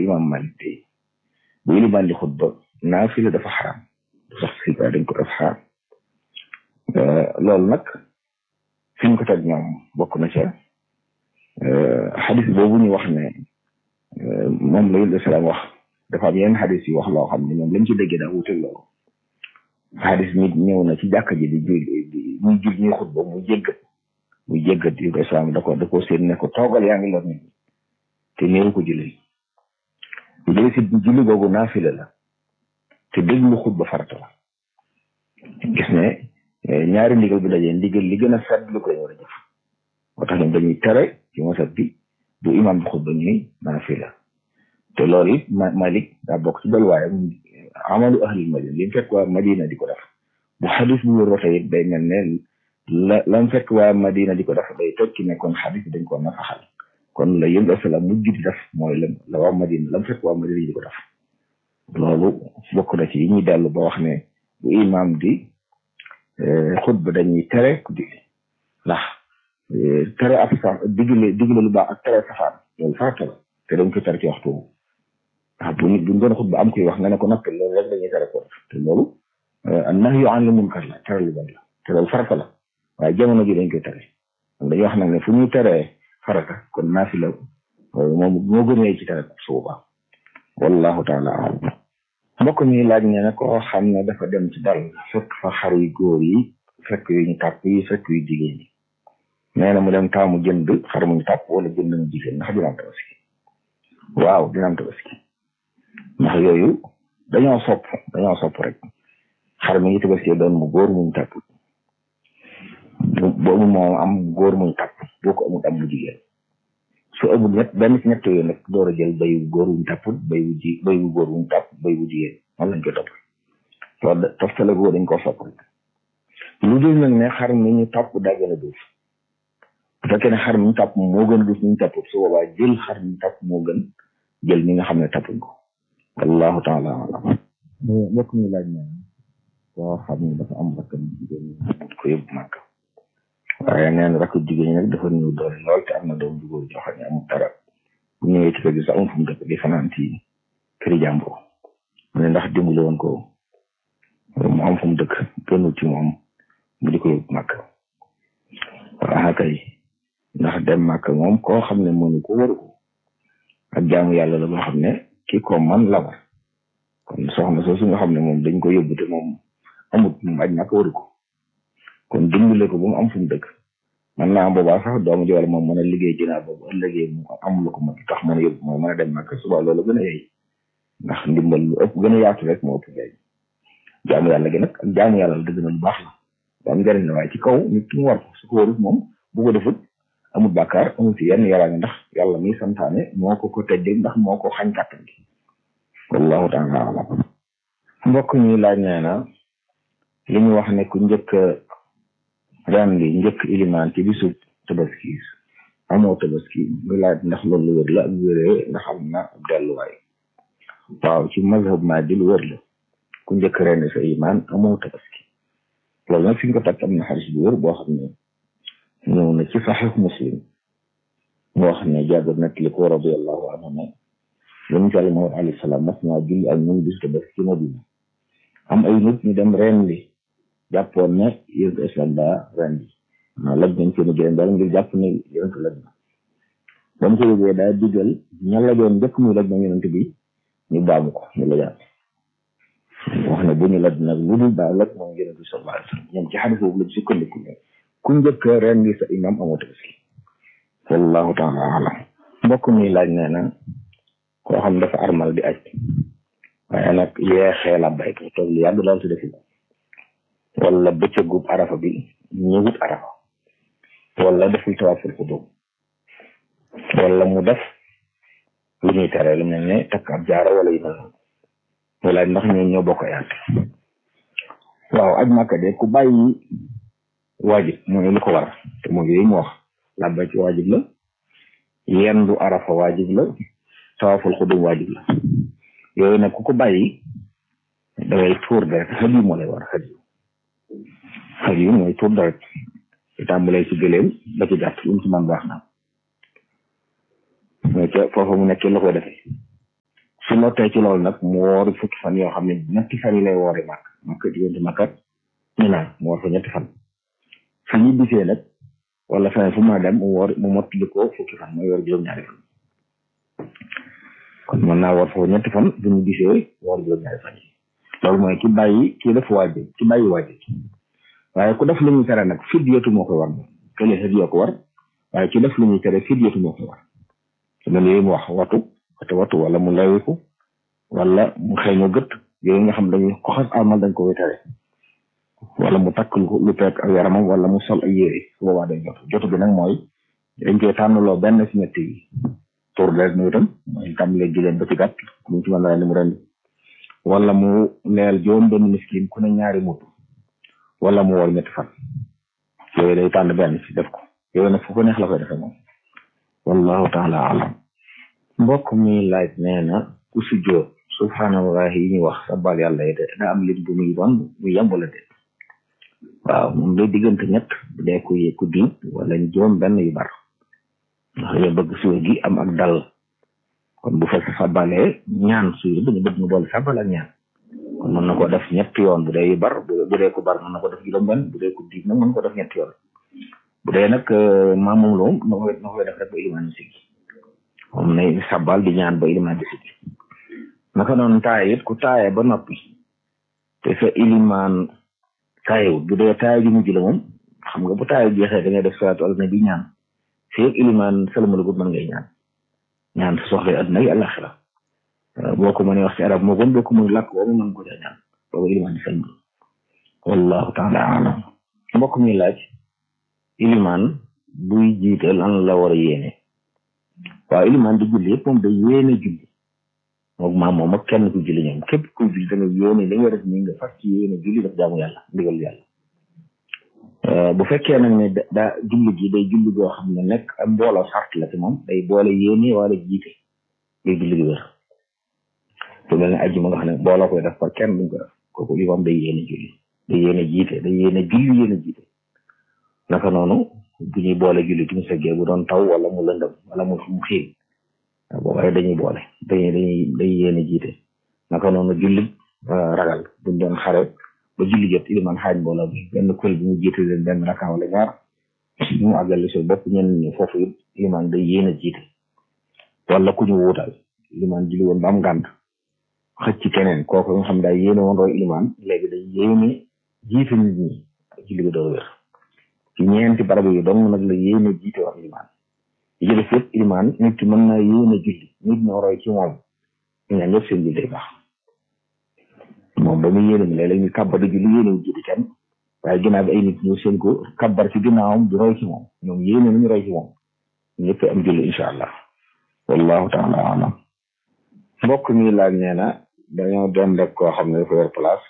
imam Malik tey bu ilimaan di xutba naafila dafa xaram du sax si dañ ko def xaram loolu nag fi ñu ko teg ñoom bokk na ca xadis boobu ñu wax ne moom la yul salaam wax dafa am yenn xadis yi wax loo xam ne ñoom lañ ci déggee daa wuute loolu xadis nit ñëw na ci jàkka ji di di muy jul ñuy xutba muy jéggat muy jéggat yul islam da ko da ko seen ne ko toogal yaa ngi lor nit ñi te néew ko julli bu dee si julli googu naafila la te déglu xutba farata la gis ne ñaari ndigal bu dajee ndigal li gën a sedd lu koy war a jëf moo tax ñoom dañuy tere ci masat bi bu imam bi xutba ñuy naafila te loolu it Malik daa bokk ci dalwaayam amalu ahlil madina li mu fekk waa madina di ko def bu xadis bu wér waxee it day mel ne la lam fekk waa madina di ko def day toj ci ne kon xadis dañ ko nafaxal kon la yëngu asalaam mujj di def mooy la la waa madina lam fekk waa madina di ko def loolu bokk na ci yi ñuy dellu ba wax ne bu imam di xutba dañuy tere ku julli ndax tere ab sa digle digle lu baax ak tere safaan loolu farata la te dañ ko tere ci waxtu ndax bu nit bu ñu doon xutba am koy wax nga ne ko noppi loolu rek dañuy tere ko te loolu an nahyu an al munkar la tere lu bon la te loolu farata la waaye jamono ji dañ koy tere dañuy wax nag ne fu ñuy teree farata kon naafila moom moo gënee ci tere su boobaa wallahu taala alam mbokk mi laaj ne na koo xam ne dafa dem ci dal fekk fa xar yu góor yi fekk yu ñu tàpp yi fekk yu jigéen yi nee na mu dem taamu jënd xar mu ñu tàpp wala jënd mu jigéen ndax dina am tabaski waaw dina am tabaski ndax yooyu dañoo sopp dañoo sopp rek xar mi ngi tabaski doon mu góor muñ tàpp boobu moom am góor muñ tàpp boo ko amul am mu jigéen su amul ñett benn ci ñett yooyu nag door a jël bay wu góor wuñ tàpp bay wu ji bay wu góor wuñ tàpp bay wu jigéen man lañ koy topp loolu toftale góor dañ koo sopp rek lu dul nag ne xar mi ñu tàpp daa gën a duuf bu fekkee ne xar mi ñu tàpp moo gën a duuf mi ñu tàpp su boobaa jël xar mi ñu tàpp moo gën jël mi nga xam ne tàppuñ ko wallahu taala alam mbokk mi laaj na koo xam ne dafa am rakkam jigéen ñi ko yóbbu màkk waaye neen rakk jigéen ñi nag dafa ñëw doole lool te am na doom ju góor joo xam ne amul dara bu ñëwee ci kër gi sax amul fu mu dëkk di fanaan ci këri jàmbur mu ne ndax dimbali woon ko mu am fu mu dëkk gënul ci moom mu di ko yóbbu màkk waaw kay ndax dem màkk moom koo xam ne mënu ko waru ko ak jaamu yàlla la boo xam ne ki ko man la war kon soxna soosu nga xam ne moom dañ ko yóbbu te moom amut moom aj màkk waru ko kon dimbale ko ba mu am fu mu dëkk man naa am boobaa sax doomu ji wala moom mën a liggéey jënaat boobu ëllëgee mu am lu ko mën tax mën a yóbbu moo mën a dem màkk suba loolu gën a yey ndax ndimbal lu ëpp gën a yaatu rek moo ëpp njëriñ jaamu yàlla gi nag ak jaamu yàlla la dëgg na lu baax la lu am njëriñ la waaye ci kaw nit ki mu war ko su ko warut moom bu ko defut amul bàkkaar amul ci yenn yaraange ndax yàlla mi santaane moo ko ko tëddee ndax moo ko xañ kàttan gi wallahu taala alam mbokk ñi laaj nee na li ñu wax ne ku njëkk ren li njëkk ilimaan ci bisu tabaski amoo tabaski muy laaj ndax loolu lu wér la ak wéree ndax am na ab delluwaay waaw ci mazhab Maalik lu wér la ku njëkk ren sa imaan amoo tabaski loolu nag fi ñu ko takk am na xaris bu wér boo xam ne ñëw na ci saxiix muslim moo xam ne Jaabir nag li ko radiyallahu anhu ne yonent Yàlla Muhammad alayhi salaam mas naa julli ak ñun bisu tabaski ci Madina am ay nit ñu dem ren li jàppoon ne yonent islam daa ren li waaw laj nañ seen gërëm daal ngir jàpp ne yonent laj na ba mu ko yëgee daa digal ña lajoon njëkk muy laj na yonent bi ñu baamu ko ñu lajaat wax ne bu ñu laj nag lu dul daa laj moom yonent bi sallallahu alayhi wa sallam ñoom ci xadis boobu lañ sukkandiku ne ku njëkk ren li sa imam amoo tabaski wallahu taala alam mbokk mi laaj nee na koo xam dafa armal di aj waaye nag yeexee la bayka toog lu yàgg daal si defi wala bëccëgub arafa bi ñëwut arafa wala deful tawaaful xudum wala mu def lu ñuy tere lu mel ne takk ab jaara wala yu mel noonu wala ndax ñoo ñoo bokk yaat waaw aj màkka de ku bàyyi waajib mooy lu ko war te mooy yooyu mu wax làbba ci waajib la yendu arafa waajib la tawaaful xudum waajib la yooyu nag ku ko bàyyi dangay tuur deret xaj yu moo lay war xaj yu xaj yu mooy tuur deret ci tàmbalee ci gëléem ba ci gàtt lu mu ci man baax na mooy ca foofa mu nekkee la koy defee su lottee ci loolu nag mu woori fukki fan yoo xam ne ñetti fan yi lay woori màkk màkk diggante màkkat ñu naan mu woor fa ñetti fan su ñu bisee nag wala feneen fu ma dem mu woor mu mottali ko fukki fan mooy woor juróom-ñaari fan kon mën naa woor foofu ñetti fan bu ñu bisee woor juróom-ñaari fan yi loolu mooy ki bàyyi ki def waajib ki bàyyi waajib waaye ku def lu ñuy tere nag fidyatu moo koy war moom kële hadiya ko war waaye ki def lu ñuy tere fidyatu moo koy war su mel yooyu mu wax watu watu watu wala mu lewiku wala mu xëy gët yooyu nga xam dañuy ko xas amal dañ ko koy tere wala mu takk lu peeg ak yaramam wala mu sol ay yére su boobaa day jot jotu bi nag mooy dañ koy tànnaloo benn si ñett yi tur rek muy itam mooy tàmbalee gileen ba ci gàtt mu ci mën a mu ren wala mu leel juróom benn miskin ku ne ñaari mut wala mu woor ñetti fan yooyu day tànn benn si def ko yooyu nag fu ko neex la koy defee moom wallahu taala alam mbokk mi laaj nee na ku si jóot subhanallahi yi ñu wax sabal yàlla yi da am lim bu muy doon bu yemb la de waaw moom day diggante ñett bu dee ku ku di wala juróom benn yu bar ndax yow bëgg suwe gi am ak dal kon bu fekk sabalee ñaan suy dañu bëgg mu boole sabal ak ñaan kon mën na ko def ñetti yoon bu dee yu bar bu dee ku bar mën na ko def juróom benn bu dee ku di nag mën ko def ñetti yoon bu dee nag maam moom la moom na koy na koy def rek ba ilimaan si gi moom nay sabal di ñaan ba ilimaan di si gi naka noonu taaye it ku taaye ba noppi te sa ilimaan taayewut bu dee taaye ji mujj la moom xam nga bu taaye jeexee da ngay def salaatu ala nabi ñaan fii ak ilimaan salamalugut mën ngay ñaan ñaan sa soxla adduna yi àllaxira boo ko mënee wax ci arab moo gën boo ko mënee làkk boobu mën ko dee ñaan boobu ilimaan di salmal wallahu taala alam mbokk mi laaj ilimaan buy jiite lan la war a yéene waaw ilimaan di julli yëpp moom day yéene julli moom maam moom ak kenn ku julli ñoom képp ku julli da nga yéene li nga def nii nga fas ci yéene julli daf jaamu yàlla ndigal yàlla bu fekkee nag ne daa julli gi day julli goo xam ne nekk am mbooloo sart la ci moom day boole yéene wala jiite day julli gi wér su mel ne ajjuma nga xam ne mbooloo koy def par kenn duñ ko def kooku li moom day yéene julli day yéene jiite day yéene julli yéene jiite naka noonu bu ñuy boole julli tumu seggee bu doon taw wala mu lëndëm wala mu mu xiin boobaay dañuy boole dañuy dañuy day yéene jiite naka noonu julli ragal buñ doon xare ba julli jot iliman xaaj mbooloo bi benn kuréel bi mu jiite leen benn raka wala ñaar ñu àggali si bopp ñenn ñi foofu it iliman day yéene jiite wala ku ñu wuutal iliman julli woon ba am ngànt xëcc ci keneen kooku nga xam daay yéene woon roy iliman léegi day yéene jiite nit ñi julli bi doo wér ci ñeenti barab yi dong nag la yéene jiite wax iliman yi ci def yëpp iliman nit ki mën na yéene julli nit ñoo roy ci moom ñu ñaan ñëpp seen julli day baax moom ba muy yéene mi léeg-léeg ñu kàbbar di julli yéene wu jiite kenn waaye ginnaaw bi ay nit ñëw seen ko kàbbar ci ginnaawam di roy ci moom ñoom yéene nañu roy ci moom ñëpp am julli incha allah wallahu taala alam mbokk mi laaj nee na dañoo dem rek koo xam ne dafa yor place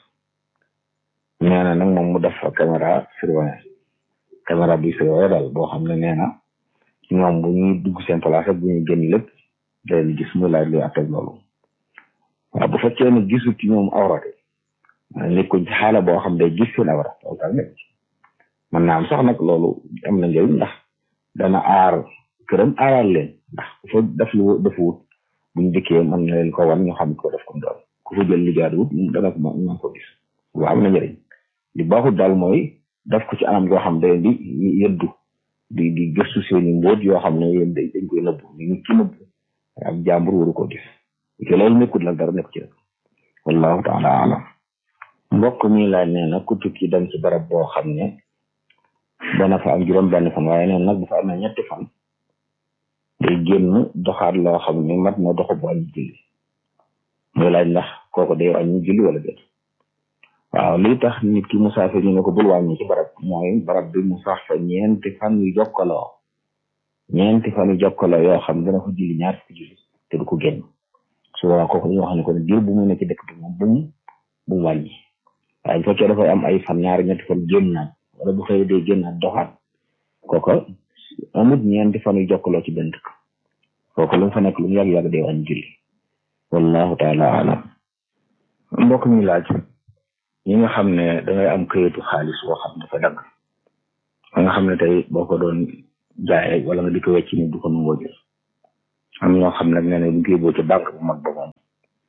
nee na nag moom mu def fa caméra surveillance caméra bi surveillé daal boo xam ne nee na ñoom bu ñuy dugg seen place ak bu ñuy génn lépp day gis muy laaj luy atteg loolu waaw bu fekkee ne gisul ci ñoom awrate nekkuñ ci xaala boo xam day gis seen awra loolu daal nekk mën naa am sax nag loolu am na njëriñ ndax dana aar këram aaral leen ndax ku fa def lu dafa wut buñ dikkee mën na leen ko wan ñu xam ko def comme doon ku fa jël li jaadu wut dana ko mën ko gis waaw am na njëriñ li baaxut daal mooy def ko ci anam goo xam day di yëddu di di gëstu seeni mbóot yoo xam ne yéen dañ koy nëbbu ni nit ki nëbbu ab jàmbur waru ko gis te loolu nekkul nag dara nekk ci rek wallahu taala alam mbokk mi laaj nee na ku tukki dem ci barab boo xam ne dana fa am juróom benn fan waaye neen nag bu fa amee ñetti fan day génn doxaat loo xam ne mat na doxu bu wàññi julli muy laaj ndax kooku day wàññi julli wala déet waaw lii tax nit ki musaafir ñu ne ko bul wàññi ci barab mooy barab bi mu sax fa ñeenti fan yu jokkaloo ñeenti fan yu jokkaloo yoo xam dana ko julli ñaar fukki julli te du ko génn su boobaa kooku dañoo xam ne ko ne diir bu mu nekk ci dëkk bi moom bu mu bu mu wàññi waaye bu fekkee dafay am ay fan ñaari ñetti fan génnaat wala bu xëy dee génnaat doxaat kooka amut ñeenti fan yu jokkaloo ci benn dëkk kooku lu mu fa nekk lu mu yàgg-yàgg day wàññi julli wallahu taala alam mbokk mi laaj ñi nga xam ne dangay am këyitu xaalis boo xam dafa dagg ba nga xam ne tey boo ko doon jaayee wala nga di ko wecc ni du ko nangoo jël am ñoo xam nag nee na bu ñu koy yóbboo ci banque bu mag ba moom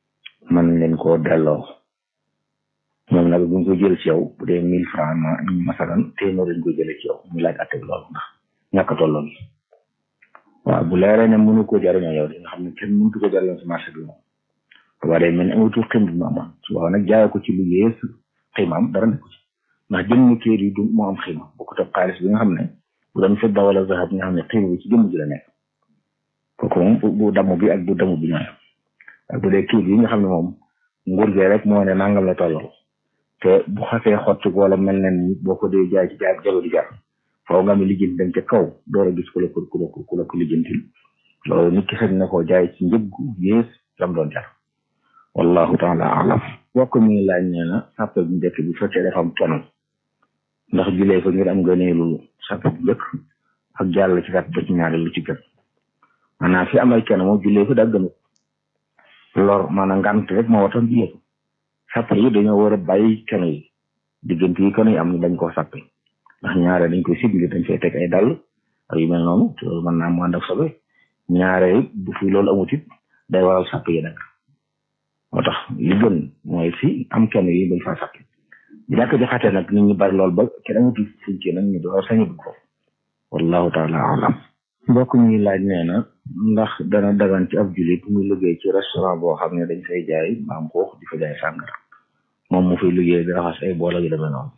leen koo delloo ñoom nag bu ñu ko jël ci yow bu dee mille franc ma masalan téeméer lañ ko jëlee ci yow ñu laaj atte bi loolu ndax ñàkk a tolloo gi waaw bu leeree ne mënu ko jariñoo yow di nga xam ne kenn mëntu ko jariñoo si marché bi moom waaye day mel ni amatul xim bi mu amoon su waaw nag jaay ko ci lu yées ximaam dara nekku ci ndax jëm ni kër yi du moo am xima bu ko topp xaalis bi nga xam ne bu doon fedda wala zahab nga xam ne xima bi ci jëmm ji la nekk kooku moom bu damm bi ak bu damm bi ñooyam ak bu dee kii yi nga xam ne moom nguur gi rek moo ne nangam la tolloo te bu xasee xotti ko wala mel na ni boo ko dee jaay ci jaay jago di jar faaw nga mi lijjanti dem ca kaw door a gis ku la ko ku la ko ku la ko lijjantil loolu nit ki sañ na koo jaay ci njëg gu yées lam doon jar wallahu taala alam bokk mi laaj nee na sàppe bu njëkk bi fekkee dafa am kenn ndax julee ko ngir am gëneelu sàppe bu njëkk ak jàll ci sàppe ba ci ñaari lu ci gën maanaam fi amay kenn moom julee ko daa gënut lor maanaam ngant rek moo watan julee ko sàppe yi dañoo war a bàyyi kenn yi diggante yi kenn yi am dañ koo sàppe ndax ñaare dañ koy sibili dañ fay teg ay dàll ak yu mel noonu te loolu mën naa mu ànd ak sobe ñaare bu fi loolu amut it day waral sàppe yi nag moo tax li gën mooy fi am kenn yi bañ faa sàppe bu ñàkk jaxate nag nit ñi bari lool ba kenn amatul fuñ ci nag ñu door sañu dugg foofu wallahu taala alam mbokk mi laaj nee na ndax dana dagan ci ab julit muy liggéey ci restaurant boo xam ne dañ fay jaay maam xoox di fa jaay sàngara moom mu fay liggéey di raxas ay bool ak yu demee noonu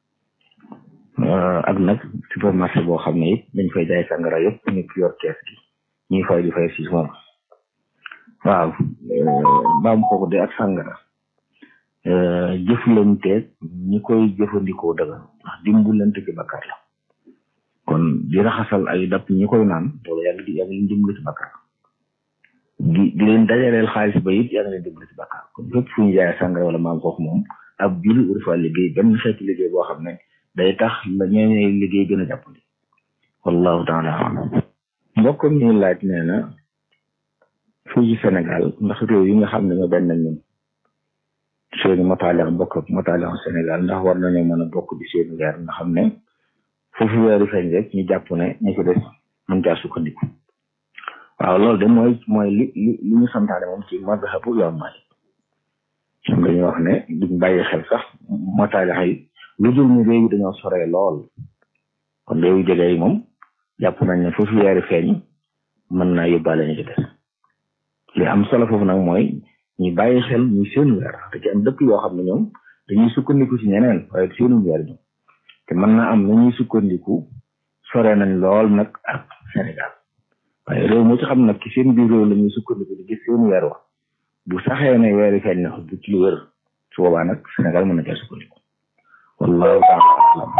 ak nag supermarché boo xam ne it dañ fay jaay sàngara yëpp nit yor kees gi ñuy fay di fay siis moom waaw maam xoox de ak sàngara jëflanteeg ñi koy jëfandikoo dagan ndax dimbulante ci bakkaar la kon di raxasal ay dap ñi koy naan loolu yaa ngi di yaa ngi leen dimbali ci bakkaar di di leen dajaleel xaalis ba it yaa ngi leen dimbali ci bakkaar kon fépp fu ñu jaayee sàngara wala maam xoox moom ab juli ur fa liggéey benn xeetu liggéey boo xam ne day tax la ñooñu liggéey gën a jàppandi wallahu taala alam mbokk mi laaj nee na fii ci Sénégal ndax réew yi nga xam ne ñoo benn ñun seeni motaaleex bokk ak motaaleex Sénégal ndax war nañoo mën a bokk di seeni weer nga xam ne foofu weeru feeñ rek ñu jàpp ne ñu ko des mën caa sukkandiku waaw loolu de mooy mooy li li li ñu santaane moom ci mazhabu yoon Maalik ñoom dañuy wax ne duñ bàyyi xel sax motaaleex yi lu dul ni réew yi dañoo soree lool kon réew yu jege yi moom jàpp nañ ne foofu weeru feeñ mën naa yóbbaale ñu ci des li am solo foofu nag mooy ñu bàyyi xel ñu seen weer te ci am dëkk yoo xam ne ñoom dañuy sukkandiku ci ñeneen waaye seenu weer ñoom te mën naa am na ñuy sukkandiku sore nañ lool nag ak Sénégal waaye réew moo ci xam nag ci seen biir réew la ñuy sukkandiku di gis seen weer wax bu saxee ne weeri feeñ na bu ci lu wër su boobaa nag Sénégal mën na caa sukkandiku wallahu taala alam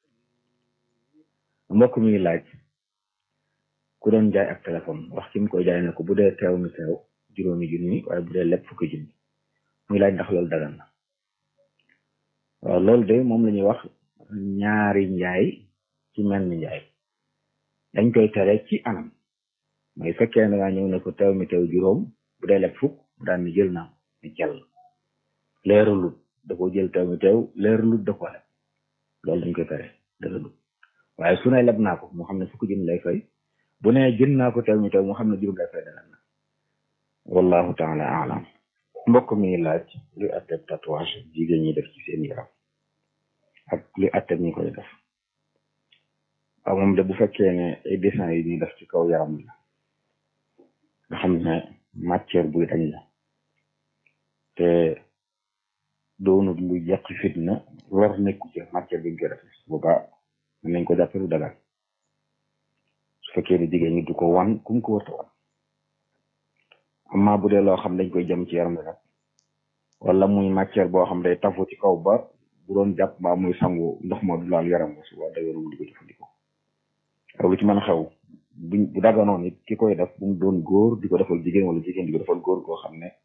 mbokk mi laaj ku doon jaay ak téléphone wax ki mu koy jaay ne ko bu dee teew mi teew juróomi junni waaye bu dee lépp fukki junni muy laaj ndax loolu dagan na waaw loolu de moom la ñuy wax ñaari njaay ci mel ni njaay dañ koy tere ci anam mooy fekkee na ngaa ñëw ne ko teew mi teew juróom bu dee lépp fukk mu daan ni jël naa ni jàll leeralut da ko jël teew mi teew leeralut da ko leb loolu dañ koy tere dëgg waaye su ne leb naa ko moo xam ne fukki junni lay fay bu ne jën naa ko teew mi teew moo xam ne juróom lay fay dagan na wallahu taala alam mbokk mi laaj luy atteb tatouage jigéen ñi def ci seen yaram ak luy atteb ñi koy def waaw moom de bu fekkee ne ay dessin yi ñuy def ci kaw yaram la nga xam ne matière buy dañ la te doonut lu yàq fitna lor nekku ci matière bi ñu koy def boobaa mën nañ ko jàppe lu dagal su fekkee ne jigéen ñi du ko wan kum ko warta wan amma bu dee loo xam dañ koy jëm ci yaram bi nag wala muy matière boo xam day tafu ci kaw ba bu doon jàpp mbaa muy sangu ndox ma du laal yaram ba suba dayoru di ko jëfandikoo ak lu ci mën a xew buñ bu daganoon it ki koy def bu mu doon góor di ko defal jigéen wala jigéen di ko defal góor goo xam ne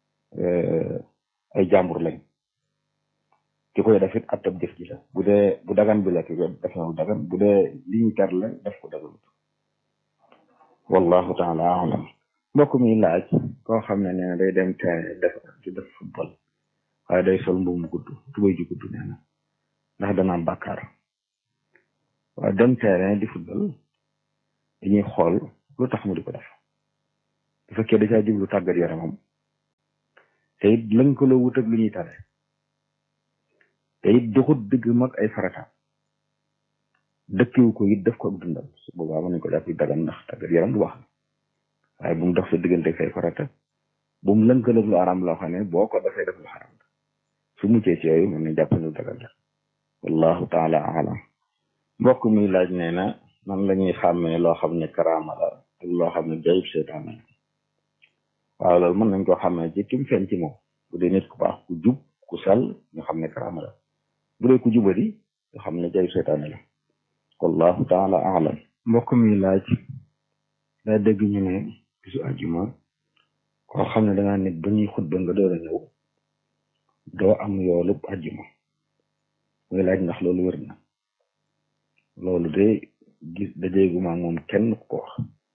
ay jàmbur lañ ki koy def it attab jëf ji la bu dee bu dagan bi la ki ko def na lu dagan bu dee li ñu tar la def ko daganut wallahu taala alam mbokk mi laaj koo xam ne nee na day dem terrain def di def football waaye day sol mbubu mu gudd tubay ju gudd nee na ndax dana am bàkkaar waaye dem terrain di football dañuy xool lu tax mu di ko def bu fekkee da caa jublu tàggat yaramam te it lënkaloo wut ak lu ñuy tare te it doxut digg mag ay farata dëkkiwu ko it def ko ak dundam su boobaa mën nañ ko jàpp dagan ndax tàggat yaram du wax waaye bu mu dox sa diggante say farata bu mu lënkaloog lu aram loo xam ne boo ko dafay def lu xaram su muccee ci yooyu mën nañ jàpp ne dagan la wallahu taala alam mbokk mi laaj nee na nan la ñuy xàmmee loo xam ne karaama la ak loo xam ne jayib seytaan la waaw loolu mën nañ koo xàmmee ci kim feeñ ci moom bu dee nit ku baax ku jub ku sell nga xam ne karaama la bu dee ku jubadi nga xam ne jayib seytaan la wallahu taala alam mbokk mi laaj daa dégg ñu ne bisu àjjuma koo xam ne dangaa nit ba ñuy xutba nga door a ñëw doo am yoolub àjjuma muy laaj ndax loolu wér na loolu de gis dajeeguma moom kenn ku ko wax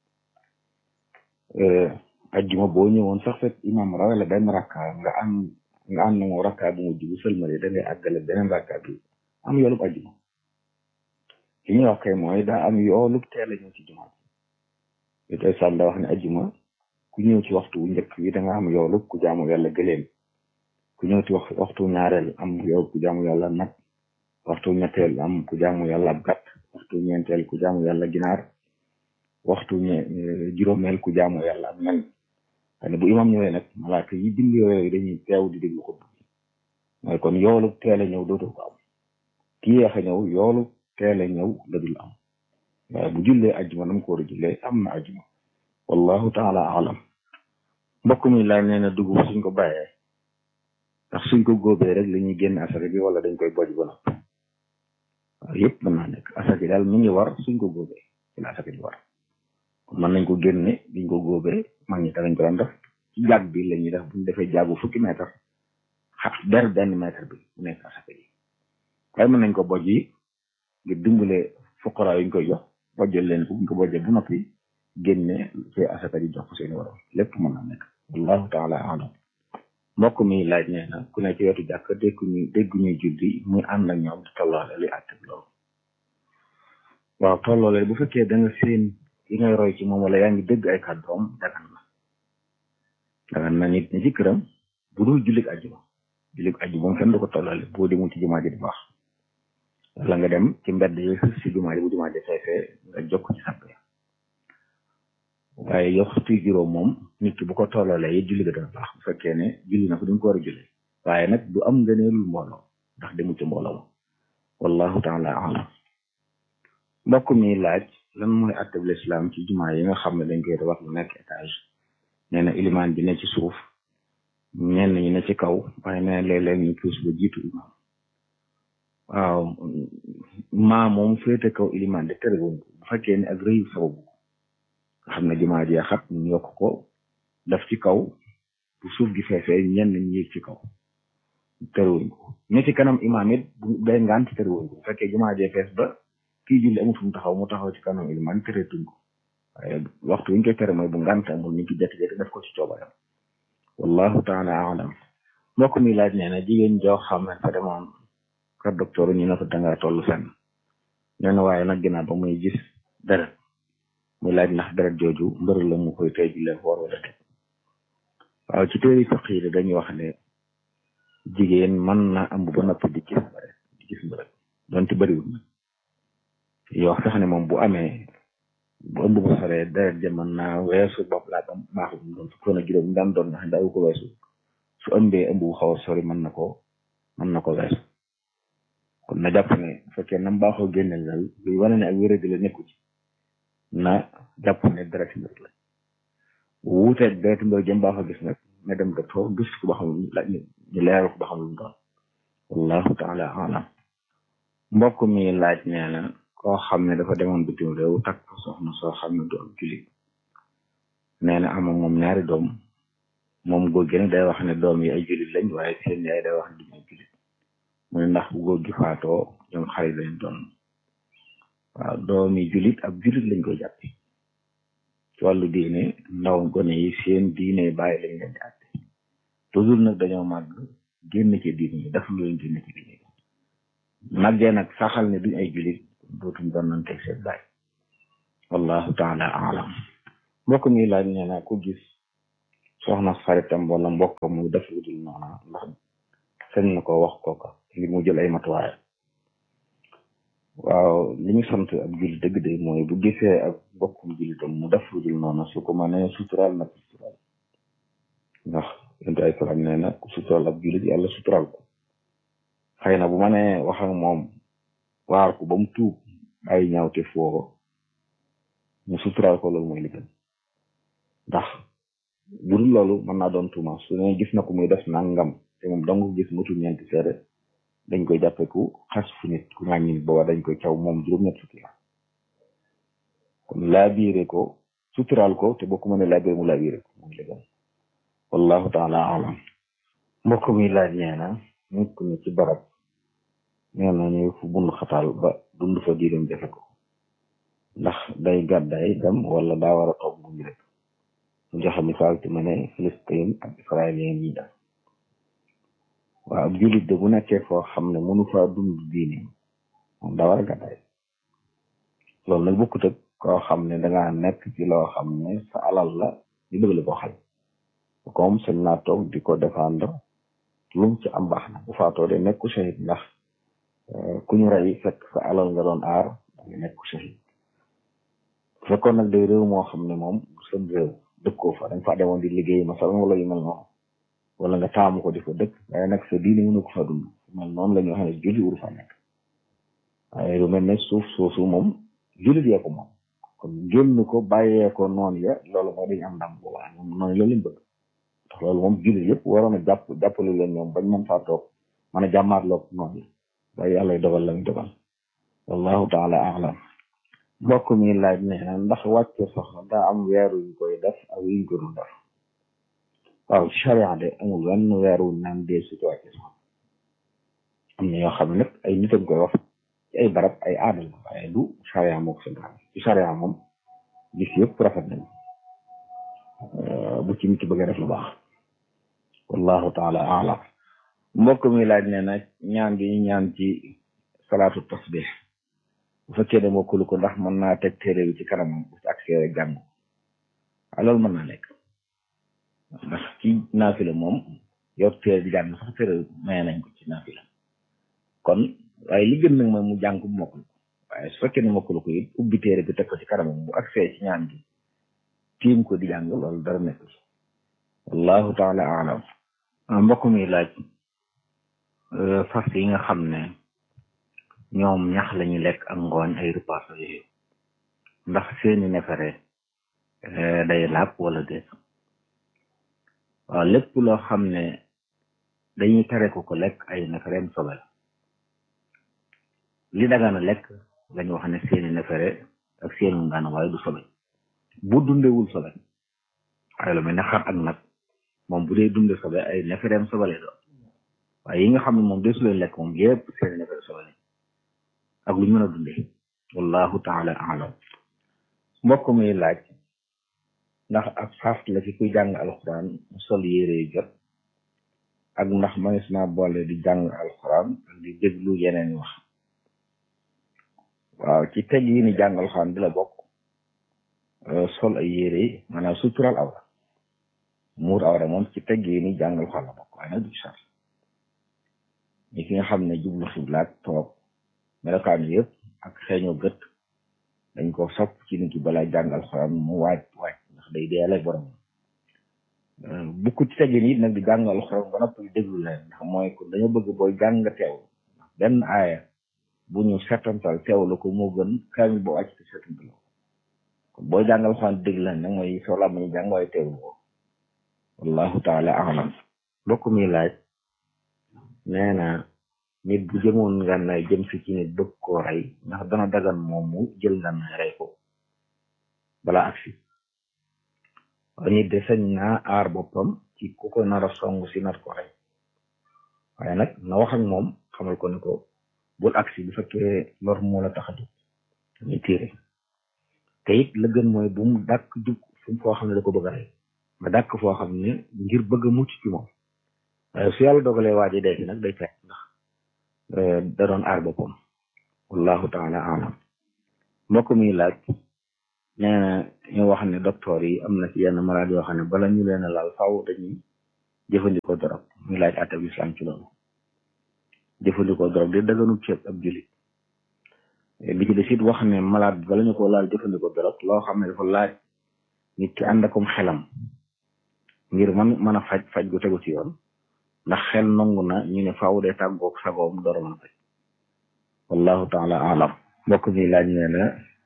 ajjuma boo ñëwoon sax fekk imam rawale benn rakka nga am nga am na moom rakka bu mujj bu sëlmale da ngay àggale beneen rakka bi am yoolub ajjuma li ñuy wax kay mooy daa am yoolub teel a ñëw ci jumaa ji tey sàll da wax ne ajjuma ku ñëw ci waxtu wu njëkk wi da nga am yoolub ku jaamu yàlla gëléem ku ñëw ci wax waxtu ñaareel am yoolub ku jaamu yàlla nag waxtu ñetteel am ku jaamu yàlla ab gàtt waxtu ñeenteel ku jaamu yàlla ginaar waxtu ñe juróomeel ku jaamu yàlla ab nen xane bu imam ñëwee nag malaaka yi bind yooyu dañuy teew di déglu xutba mooy kon yoolu teel a ñëw dootoo ko am ki yeex a ñëw yoolu teel a ñëw la dul am waaye bu jullee ajjuma nam ko war a jullee am na ajjuma wallahu taala alam mbokk mi laaj nee na dugub suñ ko bàyyee ndax suñ ko góobee rek la ñuy génn asaka bi wala dañ koy boj ba noppi waaw yëpp mën naa nekk asaka daal mi ngi war suñ ko góobee ci la asaka di war kon mën nañ ko génne biñ ko góobee mag ñi danañ ko daan def ci jàgg bi la ñuy def buñ defee jàggu fukki mètre xa ber benn mètre bi mu nekk asaka yi waaye mën nañ ko boj yi ngir dimbale fuqara yi ñu koy jox bojjal leen ko buñ ko bojjee bu noppi génne ci asaka ji jox ko seeni waroon lépp mën na nekk wallahu taala alam mbokk mi laaj nee na ku ne ci wetu jàkk dégg ñu dégg ñuy julli muy ànd ak ñoom di tolloole li àtte loolu waaw tolloole bu fekkee da nga seen yi ngay roy ci moom wala yaa ngi dégg ay kàddoom dagan na dagan na nit ñi ci këram bu dul jullik ajjuma jullik ajjuma moom kenn du ko tolloole boo demul ci jumaa ji di baax wala nga dem ci mbedd yi si jumaa ji bu jumaa ji feefee nga jokk ci sàpp ya waaye yoxtu juróom moom nit ki bu ko tolloolee yi julli ga dana baax bu fekkee ne julli na ko duñ ko war a julli waaye nag du am ngëneelul mbooloo ndax demu ci mbooloo ma wallahu taala alam mbokk mi laaj lan mooy atteb lislaam ci jumaa yi nga xam ne dañ koy tabax lu nekk étage nee na ilimaan bi ne ci suuf ñenn ñi ne ci kaw waaye nee na léeg-léeg ñu puus ba jiitu imaam waaw maa moom féete kaw ilimaan de tere woon ko bu fekkee ne ak rëyu sababu nga xam ne jumaa ji xat ñu yokk ko daf ci kaw bu suuf gi feesee ñenn ñi yéeg ci kaw terewuñ ko ñi ci kanam imaam it bu day ngant terewuñ ko bu fekkee jumaa jee fees ba kii julli amut fu mu taxaw mu taxaw ci kanam ilimaan tereetuñ ko waaye waxtu wuñ koy tere mooy bu ngant amul ni ki jekki-jekki def ko ci coobaram wallahu taala alam mbokk mi laaj nee na jigéen joo xam ne fa demoon kër docteur ñu ne ko dangaa toll fenn nee na waaye nag ginnaaw ba muy gis deret muy laaj ndax deret jooju mbër la mu koy tey ji leen woor wala déet waaw ci téeri fiq yi dañuy wax ne jigéen mën na ëmb ba noppi di gis mbërëg di gis mbërëg donte bëriwul nag yoo sax ne moom bu amee bu ëmb ba soree deret ja mën naa weesu bopp laa ba maaxu doon fukkoon a juróom daan doon ndax daawu ko weesu su ëmbee ëmb bu xaw a sori mën na ko mën na ko weesu kon na jàpp ne bu fekkee nam baaxoo génneel dal luy wane ne ak wéradi la nekku ci na jàpp ne deret mbir la wuuteeg deret mbir jëm baaxoo gis nag na dem docteur gis ko ba xam la ñu leeral ko ba xam lu mu doon wallahu taala alam mbokk mi laaj nee na koo xam ne dafa demoon bitim réew takk soxna soo xam ne doon jullit nee na ama moom ñaari doom moom góor gi nag day wax ne doom yi ay jullit lañ waaye seen yaay day wax ne duñ ay jullit mu ne ndax bu góor gi faatoo ñoom xarit lañ doon waaw doomi jullit ak jullit lañ koy jàppe ci wàllu diine ndaw gone yi seen diine bàyyi lañ leen di àtte toujours nag dañoo màgg génn ci diine yi daf lu leen génn ci diine yi màggee nag saxal ne duñ ay jullit dootuñ doon nañ teg seen bàyyi wallahu taala alam mbokk mi laaj nee na ku gis soxna xaritam wala mbokk mu def lu dul noona ndax sañ na ko wax kooka ngir mu jël ay matuwaay waaw li ñu sant ab jullit dëgg de mooy bu gisee ak mbokkum jullitam mu def lu dul noona su ko mënee suturaal na ko suturaal ndax yonent ay salaam nee na ku suturaal ab jullit yàlla suturaal ko xëy na bu ma nee wax ak moom waar ko ba mu tuub ay ñaawte foo mu suturaal ko loolu mooy li gën ndax bu dul loolu mën naa doon tuuma su ne gis na ko muy def nangam te moom dong gis mutu ñeenti seede dañ koy jàppe ku xas fu nit ku ŋàññi nit booba dañ koy caw moom juróom-ñett fukki la kon laabiire ko suturaal ko te boo ko mënee laabiire mu laabiire ko mooy li gën wallahu taala alam mbokk mi laaj nee na nit ku ne ci barab nee na ñu fu bund xataal ba dund fa diiram jafe ko ndax day gàddaay dem wala daa war a toog bu ñu rek mu joxe misaal ci ma ne Filistin ak israélien yi def waaw ab jullit de bu nekkee foo xam ne mënu faa dund diine moom daa war a gàddaay loolu nag bokkut ak koo xam ne dangaa nekk ci loo xam ne sa alal la ñu bëgg la ko xal comme sañ naa toog di ko défendre lum ci am baax na bu faatoo de nekku shahid ndax ku ñu rey fekk sa alal nga doon aar da nga nekku shahid fekkoon nag day réew moo xam ne moom seen réew dëkkoo fa dañ fa demoon di liggéey masalan wala yu mel noonu wala nga taamu ko di fa dëkk waaye nag sa diine mënu ko fa dund mel noonu la ñu wax ne julli wuru fa nekk waaye lu mel ne suuf soosu moom jullit yee ko moom kon génn ko bàyyee ko noonu ya loolu moo dañu am ndam bu baax ñoom noonu loolu lañ bëgg ndax loolu moom jullit yëpp waroon a jàpp jàppale leen ñoom bañ mën faa toog mën a jàmmaarloog noonu yi waaye yàlla dogal la ñu dogal wallahu taala alam mbokk mi laaj ne ndax wàcce soxna daa am weer yu koy def ak yuñ ko dul def waaw ci charia de amul wenn weer wu naan dee su ci wàcce soxna am na yoo xam ne nag ay nit a koy wax ci ay barab ay aada la waaye du charia moo ko santaane ci charia moom gis yëpp rafet nañ bu ci nit ki bëgg a def lu baax wallahu taala alam mbokk mi laaj ne na ñaan gi ñu ñaan ci salaatu tasbih bu fekkee ne mokkulu ko ndax mën naa teg téere bi ci kanamam bu ci accès rek jàng waaw loolu mën naa nekk ndax ci naafila moom yor téere di jàng sax téere maye nañ ko ci naafila kon waaye li gën nag mooy mu jàng bu mokkul ko waaye su fekkee ne mokkulu ko it ubbi téere bi teg ko ci kanamam bu accès ci ñaan gi tiim ko di jàng loolu dara nekk ci wallahu taala alam mbokk mi laaj fas yi nga xam ne ñoom ñax lañu lekk ak ngooñ ay repas yooyu ndax seeni nefere day laab wala déet waaw lépp loo xam ne dañuy tere ko ko lekk ay nefereem sobe la li dagana lekk lañu wax ne seeni nefere ak seeni ngaana waaye du sobe bu dundewul sobe waaye lu mel ne xar ak nag moom bu dee dunde sobe ay nefereem sobe lay doon waaye yi nga xam ne moom desu leen lekk moom yépp seeni nefere sobe la ak lu ñu mën a dundee wallahu taala alam mbokk mi laaj ndax ak xaast la ci kuy jàng alxuraan mu sol yére yu jot ak ndax manis naa boole di jàng alxuraan ak di déglu yeneen wax waaw ci teg yi ni jàng alxuraan di la bokk sol ay yére yi maanaam sutural awra muur awra moom ci teg yi ni jàng alxuraan la bokk waaye nag du sar ñi ki nga xam ne jublu xiblaat toog melokaan yëpp ak xeeñoo gët dañ ko sopp ci nit ki balaa jàng alxuraan mu waaj waaj ndax day deele borom bukku ci teggin it nag di jàng alxuraan ba noppi déglu leen ndax mooy ko dañoo bëgg booy jàng teew ndax benn aaya bu ñu setantal teewlu ko moo gën kaamil boo wàcc te setantal ko kon booy jàng alxuraan déglu leen nag mooy soo laa ñu jàng waaye teewlu ko wallahu taala alam mbokk mi laaj nee na nit bu jëmoon ngànnaay jëm si ci nit bëgg koo rey ndax dana dagan moom mu jël ngànnaay rey ko bala agsi waaye nit de sañ naa aar boppam ci ku ko nar a song si nar ko rey waaye nag na wax ak moom xamal ko ne ko bul agsi bu fekkee lor moo la tax a jóg dañuy tiire te it la gën mooy bu mu dàkk jug fu foo xam ne da ko bëgg a rey nga dàkk foo xam ne ngir bëgg a mucc ci moom waaye su yàlla dogalee waaji dee fi nag day fekk ndax da doon aar boppam wallahu taala alam mbokk mi laaj nee na ñu wax ne docteur yi am na ci yenn malade yoo xam ne bala ñu leen a laal faaw dañuy jëfandikoo dorog ñu laaj àttab islam ci loolu jëfandikoo dorog di daganut ceeb ab julit bi ci des it wax ne malade bi bala ñu ko laal jëfandikoo dorog loo xam ne dafa laaj nit ki ànd akum xelam ngir man mën a faj faj gu tegu ci yoon ndax xel nangu na ñu ne faaw dee tàggoog sagoom door a mën a faj wallahu taala alam mbokk mi laaj nee na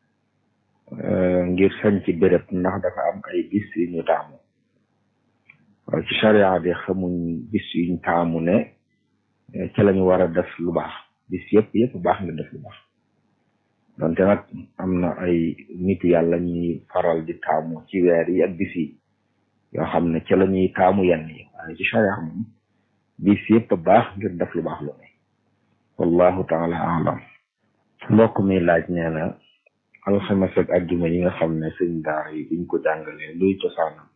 ngir sañ ci béréb ndax dafa am ay bis yu ñu taamu waaw ci charia bi xamuñ bis yuñ taamu ne ca lañu war a def lu baax bis yëpp yëpp baax nga def lu baax donte nag am na ay nit yàlla ñuy faral di taamu ci weer yi ak bis yi yoo xam ne ca la ñuy taamu yenn yi waaye ci charia moom bis yëpp baax ngir def lu baax lu ne wallahu taala alam mbokk mi laaj nee na alxames ak ajjuma yi nga xam ne sëñ daara yi biñ ko jàngalee luy cosaanam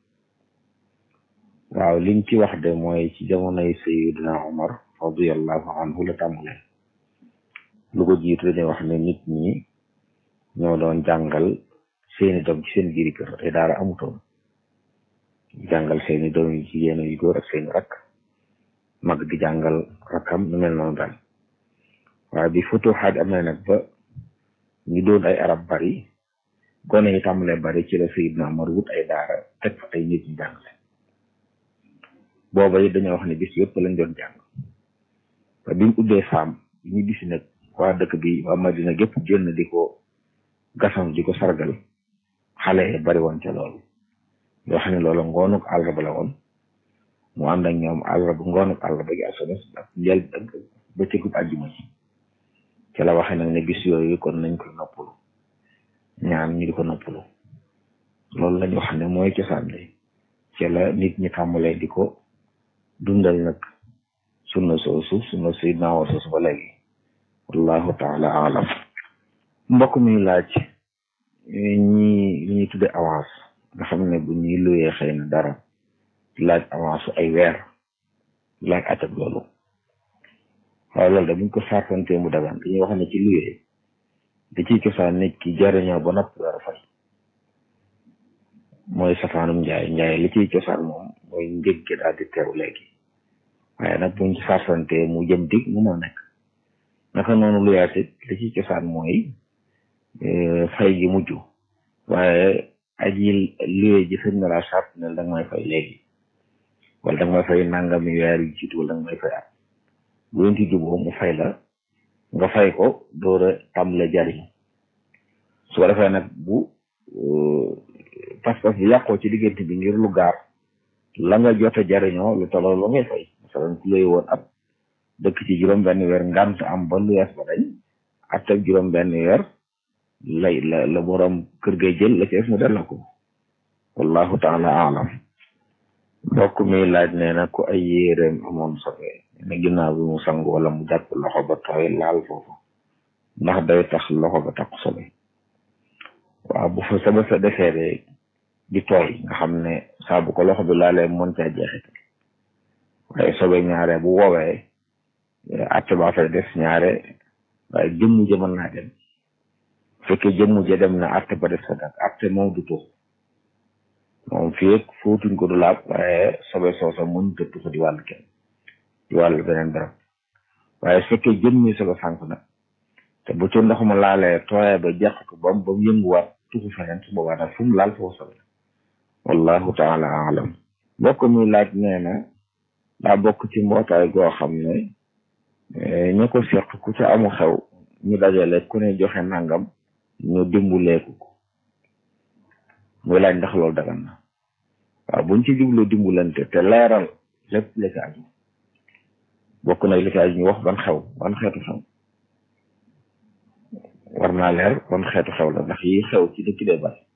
waaw liñ ci wax de mooy ci jamonoy sayidina omar radiallahu anhu la tàmbalee lu ko jiitu dañuy wax ne nit ñi ñoo doon jàngal seeni doom ci seen biiri kër te daara amutoon jàngal seeni doom yi jigéen yu góor ak seeni rakk mag di jàngal rakkam nu mel noonu daal waaye bi futuxaat amee nag ba ñu doon ay arab bari gone yi tàmbalee bari ci la sayidina omar wut ay daara teg fa ay nit ñu jàngale booba it dañoo wax ne bis yëpp lañ doon jàng te bi mu ubbee saam bi ñu gis nag waa dëkk bi waa Madina gépp génn di ko gasam di ko sargal xale yi bari woon ca loolu yoo xam ne loolu ngoonuk àllarba la woon mu ànd ak ñoom àllarba ngoonuk àllarba gi alxames ak njël ak bëccëgub àjjuma ci ca la waxee nag ne bis yooyu kon nañ koy noppalu ñaan ñu di ko noppalu loolu lañ wax ne mooy cosaan li ca la nit ñi tàmbalee di ko dundal nag sunna soosu sunna sayyidina wa soosu ba léegi wallahu taala alam mbokk mi laaj ñi li ñuy tudde avance nga xam ne bu ñuy luyee xëy na dara laaj avance ay weer laaj atab loolu waaye loolu da buñ ko sartantee mu dagan dañuy wax ne ci luyee da ciy cosaan nit ki jariñoo ba noppi war a fay mooy safaanum njaay njaay li ciy cosaan moom mooy njëg gi daal di teew léegi waaye nag buñ ci sarsante mu jëm dig mu mën nekk naka noonu lu yaasit li ciy cosaan mooy fay gi mujj waaye aji luye ji sëñ na laa sart ne danga may fay léegi wala danga may fay nangami weer yu jiitu wala danga may fay at bu leen ci juboo mu fay la nga fay ko door a tàmbale jariñ su ko defee nag bu pas-pas bi yàqoo ci diggante bi ngir lu gaar la nga jot a jariñoo lu tolloo lu ngay fay masalan ku lay woon ab dëkk ci juróom benn weer ngant am ba lu yees ba dañ at ak juróom benn weer lay la la borom kër gay jël la ci es mu delloo ko wallahu taala alam mbokk mi laaj nee na ku ay yéeréem amoon sobe ne ginnaaw bi mu sangu wala mu jàpp loxo ba tooy laal foofu ndax day tax loxo ba tax sobe waaw bu fa sobe sa defee de di tooy nga xam ne saa bu ko loxo bi laalee mën caa jeexital waaye sobe ñaare bu woowee atte ba fay des ñaare waaye jëmmu ja mën naa dem fekkee jëmmu ja dem na atte ba des fa dak atte moom du tuux moom fii ak fóotuñ ko du laab waaye sobe soosa mën ta tuux di wàll kenn di wàll beneen barab waaye fekkee jëmmi sobe sànk nag te bu ci ndox ma laalee tooyee ba jeexatu bam ba mu yënguwaat tuxu feneen su boobaa nag fu mu laal foofu sobe wallahu taala alam mbokk mi laaj nee na daa bokk ci mbootaay goo xam ne ñu ko seq ku ca amu xew ñu dajale ku ne joxe nangam ñu dimbuleeku ko muy laaj ndax loolu dagan na waaw buñ ci jublu dimbulante te leeral lépp li ci aju bokk na li ci aju ñu wax ban xew ban xeetu xew war naa leer ban xeetu xew la ndax yi xew ci dëkk dee bari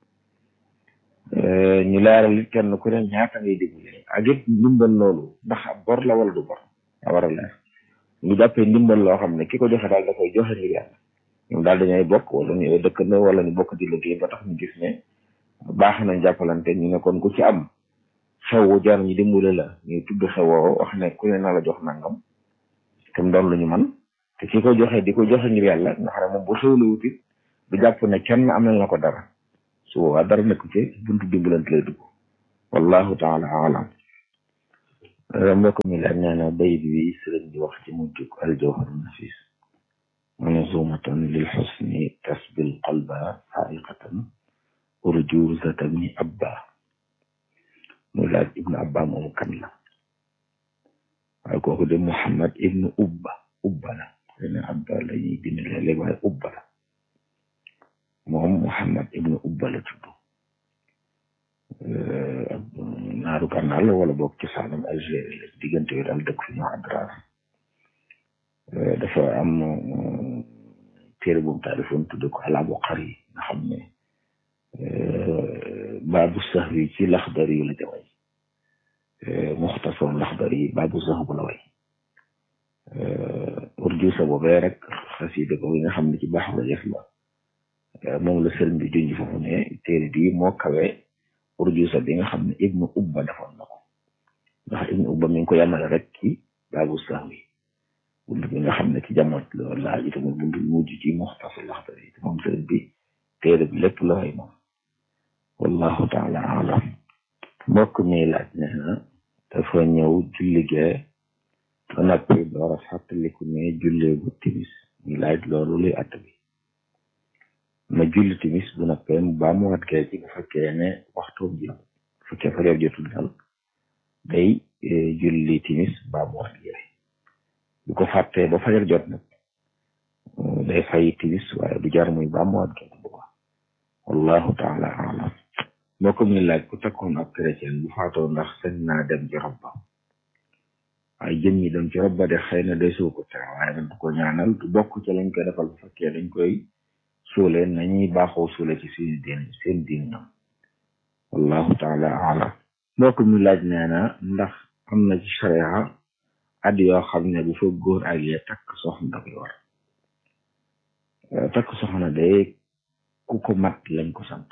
ñu leeral it kenn ku ne ñaata ngay dimbale ak it ndimbal loolu ndax bor la wala du bor a war a leer ñu jàppee ndimbal loo xam ne ki ko joxe daal da koy joxe ngir yàlla ñoom daal dañuy bokk wala ñu dëkkandoo wala ñu bokk di liggéey ba tax ñu gis ne baax nañ jàppalante ñu ne kon ku ci am xew wu jar ñu dimbale la ñu tudd xewoo wax ne ku ne na la jox nangam te mu doon lu ñu man te ki ko joxe di ko joxe ngir yàlla nga xam ne moom bu xewlu wutit du jàpp ne kenn am nañ la ko dara su boobaa dara nekku ci buntu dimbalante lay dugg wallahu taala alam mbokk mi laaj nee na bayit bi sëriñ bi wax ci mujjug aljawharu nafis manzumatan lil xusni tasbil qalba xaaiqatan urjuzatan ni abba muy laaj ibnu abba moomu kan la waaye kooku de muhammad ibnu ubba ubba la xëy na abba la ñuy bind léeg-léeg waaye ubba la moom muhammad ibnu ubba la tudd naaru gànnaar la wala boog ci saanam Algérie la diggante bi daal dëkk fi ñu adrar dafa am téere bu mu taalifoon tudde ko alaabu xar yi nga xam ne baabu sax wi ci laxdar yi la ca way muxtasar laxdar yi baabu sax bu la way urjusa boobee rek xasida ko nga xam ne ci baax la def la moom la sëriñ bi junj foofu ne téere bi moo kawe urjusa bi nga xam ne ibnu ubba defoon na ko ndax ibnu ubba mi ngi ko yamale rek ci baabu sax wi bunt bi nga xam ne ci jamono loolu laa ji tamit bunt bi mujj ci muxtasar laxdar yi moom sëriñ bi téere bi lépp la way moom wallahu taala alam mbokk mi laaj nee na dafa ñëw julligee ba noppi door a fàttaliku ne jullee bu timis ñu laaj loolu luy att bi ma julli timis bu noppee mu baa mu wat gee ci bu fekkee ne waxtoom ji bu fekkee fajar jotul dal day julli timis baa mu wat gee bu ko fàttee ba fajar jot nag day fay timis waaye du jar muy baa mu wat gee bu baax wallahu taala alam mbokk mi laaj ku takkoon ab chrétien bu faatoo ndax sañ naa dem ci rob ba waaye jëm ñi dem ci rob ba de xëy na day soo ko tere waaye nag du ko ñaanal du bokk ci lañ koy defal bu fekkee dañ koy suulee nañuy baaxoo suule ci suñu diin seen diin ñoom wallahu taala alam mbokk mi laaj nee na ndax am na ci sharia at yoo xam ne bu fa góor ak yee takk soxna da koy war takk soxna day ku ko mat lañ ko sant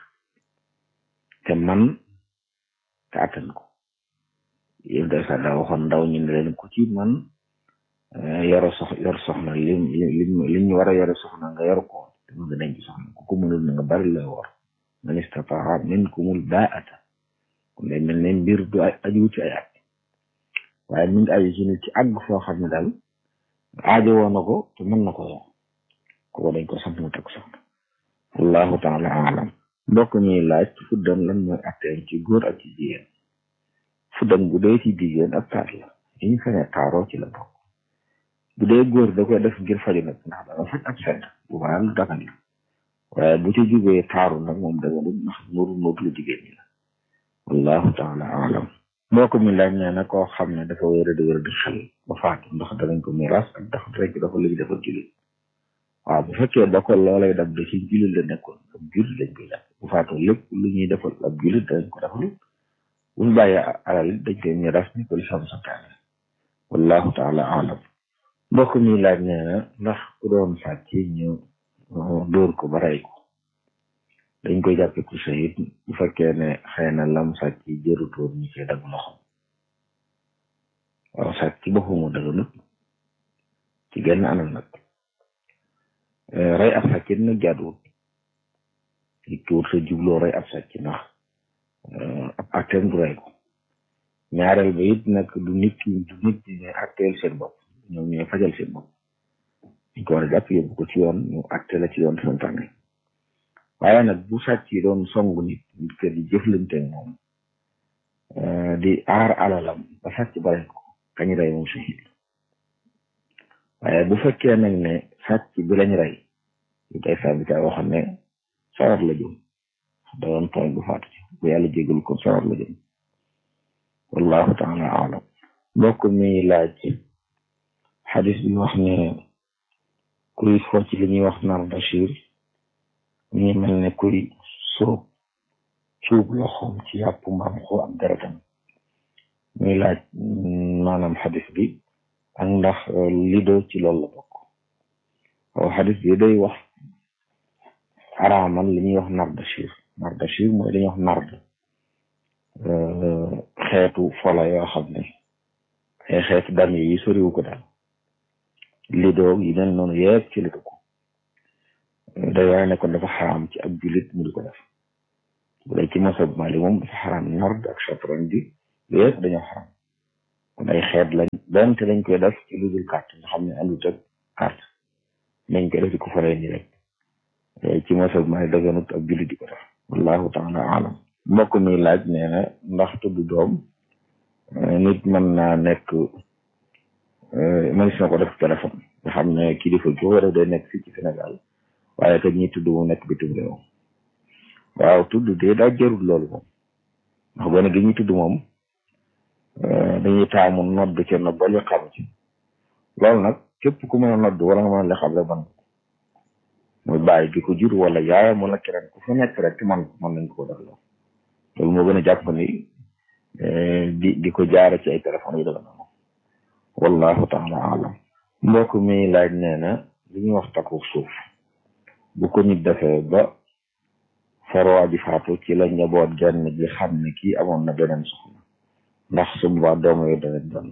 te man te attan ko yëpp day sax daa waxoon ndaw ñu ne leen ku ci man yoro sox yor soxna lim lim li ñu war a yore soxna nga yor ko te mu nga denc soxna ku ko mënul na nga bari la wor man istataa minkumul baata kon day mel ne mbir du aju ci ay at waaye mi ngi aju ci nit ci àgg foo xam ne daal aajo woo na ko te mën na ko yor kooku dañ ko sant mu teg soxna wallahu taala alam mbokk ñuy laaj fuddam lan mooy atteem ci góor ak ci jigéen fuddam bu dee ci jigéen ak taar la yi ñu fene taaroo ci la bokk bu dee góor da koy def ngir faju nag ndax danga faj ab sedd bu baax lu dagan la waaye bu ci jubee taaru nag moom daganul ndax nuru nootu lu jigéen ñi la wallahu taala alam mbokk mi laaj nee na koo xam ne dafa wéra di wéra di xel ba faatu ndax danañ ko miraas ak dafa rek dafa léegi dafa jullit waaw bu fekkee da ko loolay dab da ci jullit la nekkoon ab jullit lañ koy def bu faatoo lépp lu ñuy defal ab jullit dañ ko defal bu ñu bàyyee alal it dañ koy miraas ni ko lisam santaane wallahu taala alam mbokk mi laaj nee na ndax ku doon sàcc ñu dóor ko ba rey ko dañ koy jàppe ku shahid bu fekkee ne xëy na lam sàcc jërutoon ñu koy dagg loxom waaw sàcc ci boppam daganut ci genn anam nag rey ab sàcc nag jaaduwut nit ki wut sa jubloo rey ab sàcc ndax ab atteem du rey ko ñaareel ba it nag du nit ki du nit ñi ne atteel seen bopp ñoom ñooy fajal seen bopp ñu ko war a jàpp yóbbu ko ci yoon ñu atte la ci yoon santaane waaye nag bu sàcc yi doon songu nit nit ke di jëflante moom di aar alalam ba sàcc bare ko kañ rey moom shahid waaye bu fekkee nag ne sàcc bi lañ rey yu tey sabita waxam ne sawar la jëm da doon tooñ bu faatu ci bu yàlla jégal ko sawar la jëm wallahu taala alam mbokk mi laaj xadis bi wax ne kuy fo ci li ñuy wax nar bachir mi ngi mel ne kuy sóob cuub loxoom ci yàpp mbaam xoo ak deretam muy laaj maanaam xadis bi ak ndax lido ci loolu la bokk waaw xadis bi day wax araamal li ñuy wax nar bachir nar bachir mooy li ñuy wax nard xeetu fola yoo xam ne ay xeetu dam yi soriwu ko daal lido yi mel noonu yëpp ci la dugg day waaye ne kon dafa xaraam ci ab jullit mu di ko def bu dee ci masab Mali moom dafa xaram nord ak chatron bi yëpp dañoo xaram kon ay xeet lañ donte dañ koy def ci lu dul carte nga xam ne àndut ak carte nañ koy def di ko faree ni rek ci masab Mali daganut ak julli di ko def wallahu taala alam mbokk mi laaj nee na ndax tudd doom nit mën naa nekk mënees na ko def téléphone nga xam ne kilifa gi war a dee nekk fii ci Sénégal waaye te ñi tudd mu nekk bitim réew waaw tudd de daa jërul loolu moom ndax gone gi ñuy tudd moom dañuy taamu nodd ca nodd ba li xam ci loolu nag képp ku mën a nodd wala nga mën a li xam rek man muy bàyyi di ko jur wala yaayam wala keneen ku fa nekk rek man man nañ ko def loolu loolu moo gën a jàpp ni di di ko jaare ci ay téléphone yi daga na moom wallahu taala alam mbokk mi laaj nee na li ñuy wax takku suuf bu ko nit defee ba farwa ji faatu ci la njaboot genn gi xam ne kii amoon na beneen soxna ndax su boobaa doom yooyu dana doon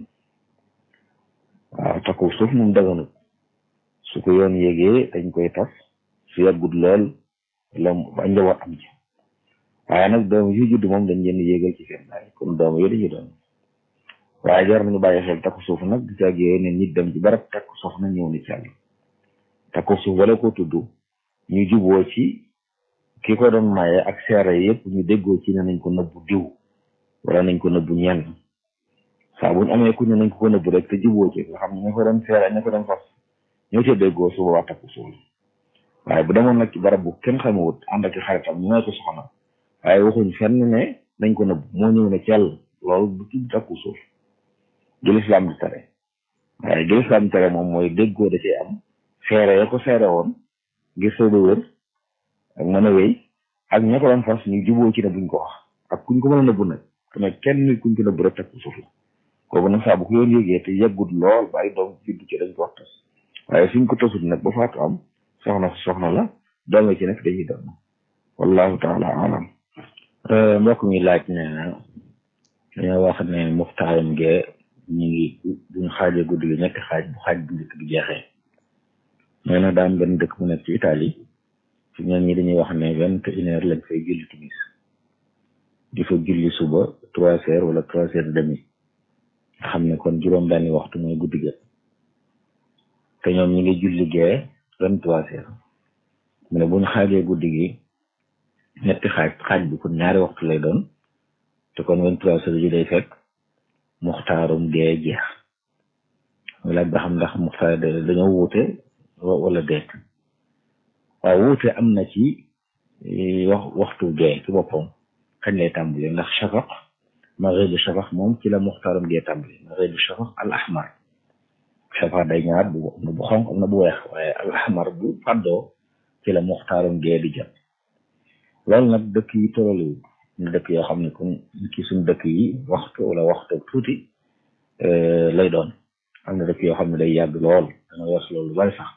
waaw takku suuf moom daganut su ko yoon yégee dañ koy tas su yàggut lool la ba njaboot am ci waaye nag doom yu judd moom dañ leen yéegal ci seen baay comme doom yooyu dañuy doon waaye jar nañu bàyyi xel takku suuf nag di caag yooyu ne nit dem ci barab takku soxna ñëw ni ci àll takku suuf wala ko tudd ñu juboo ci ki ko doon maye ak seere yëpp ñu déggoo ci ne nañ ko nëbbu diw wala nañ ko nëbbu ñenn saa buñ amee ku ne nañ ko ko nëbbu rek te juboo ci nga xam ne ña ko doon seere ña ko doon fas ñoo ca déggoo su boobaa takku suuf waaye bu demoon nag ci barab bu kenn xamewut ànd ak xaritam ñu may ko soxna waaye waxuñ fenn ne nañ ko nëbbu moo ñëw ne ci yàlla loolu du tudd takku suuf gi lislaam di tere waaye gi lislaam di tere moom mooy déggoo da cee am seere ya ko seere woon ngir soo wër ak mën a wéy ak ña ko doon fas ñu juboo ci ne buñ ko wax ak kuñ ko mën a nëbbu nag te kenn nit kuñ ko nëbbu rek takku suuf la kooku nag saa bu ko yoon yëgee te yeggut lool ba ay doom juddu ci dañ ko wax tas waaye suñ ko tasut nag ba faatu am soxna soxna la doome ci nekk dañuy doon wallahu taala alam mbokk mi laaj ne na dañoo wax ne muxtaaram gee ñu ngi buñ xaajee guddi gi ñetti xaaj bu xaaj bu njëkk bi jeexee nee na daam benn dëkk mu nekk ci Italie ci ñoom ñi dañuy wax ne vingt et une heure lañ fay julli timis di fa julli suba trois heures wala trois heures demi nga xam ne kon juróom benni waxtu mooy guddi ga te ñoom ñi ngi julli gee vingt trois heures mu ne buñ xaajee guddi gi ñetti xaaj xaaj bi kon ñaari waxtu lay doon te kon vingt trois heures yi day fekk muxtaarum gee jeex mu laaj ba xam ndax muxtaar dañoo wuute wala déet waaw wuute am na ci wax waxtu gee ci boppam kañ lay tàmbali ndax shafaq maghribu shafaq moom ci la muxtaarum gee tàmbali maghribu shafaq al ahmar shafaq day ñaar bu bu xonq am na bu weex waaye al ahmar bu fàddoo ci la muxtaarum gee di jot loolu nag dëkk yi tolluwul ñu dëkk yoo xam ne kon ci suñ dëkk yi waxtu wala waxtu tuuti lay doon am na dëkk yoo xam ne day yàgg lool dana wees loolu bari sax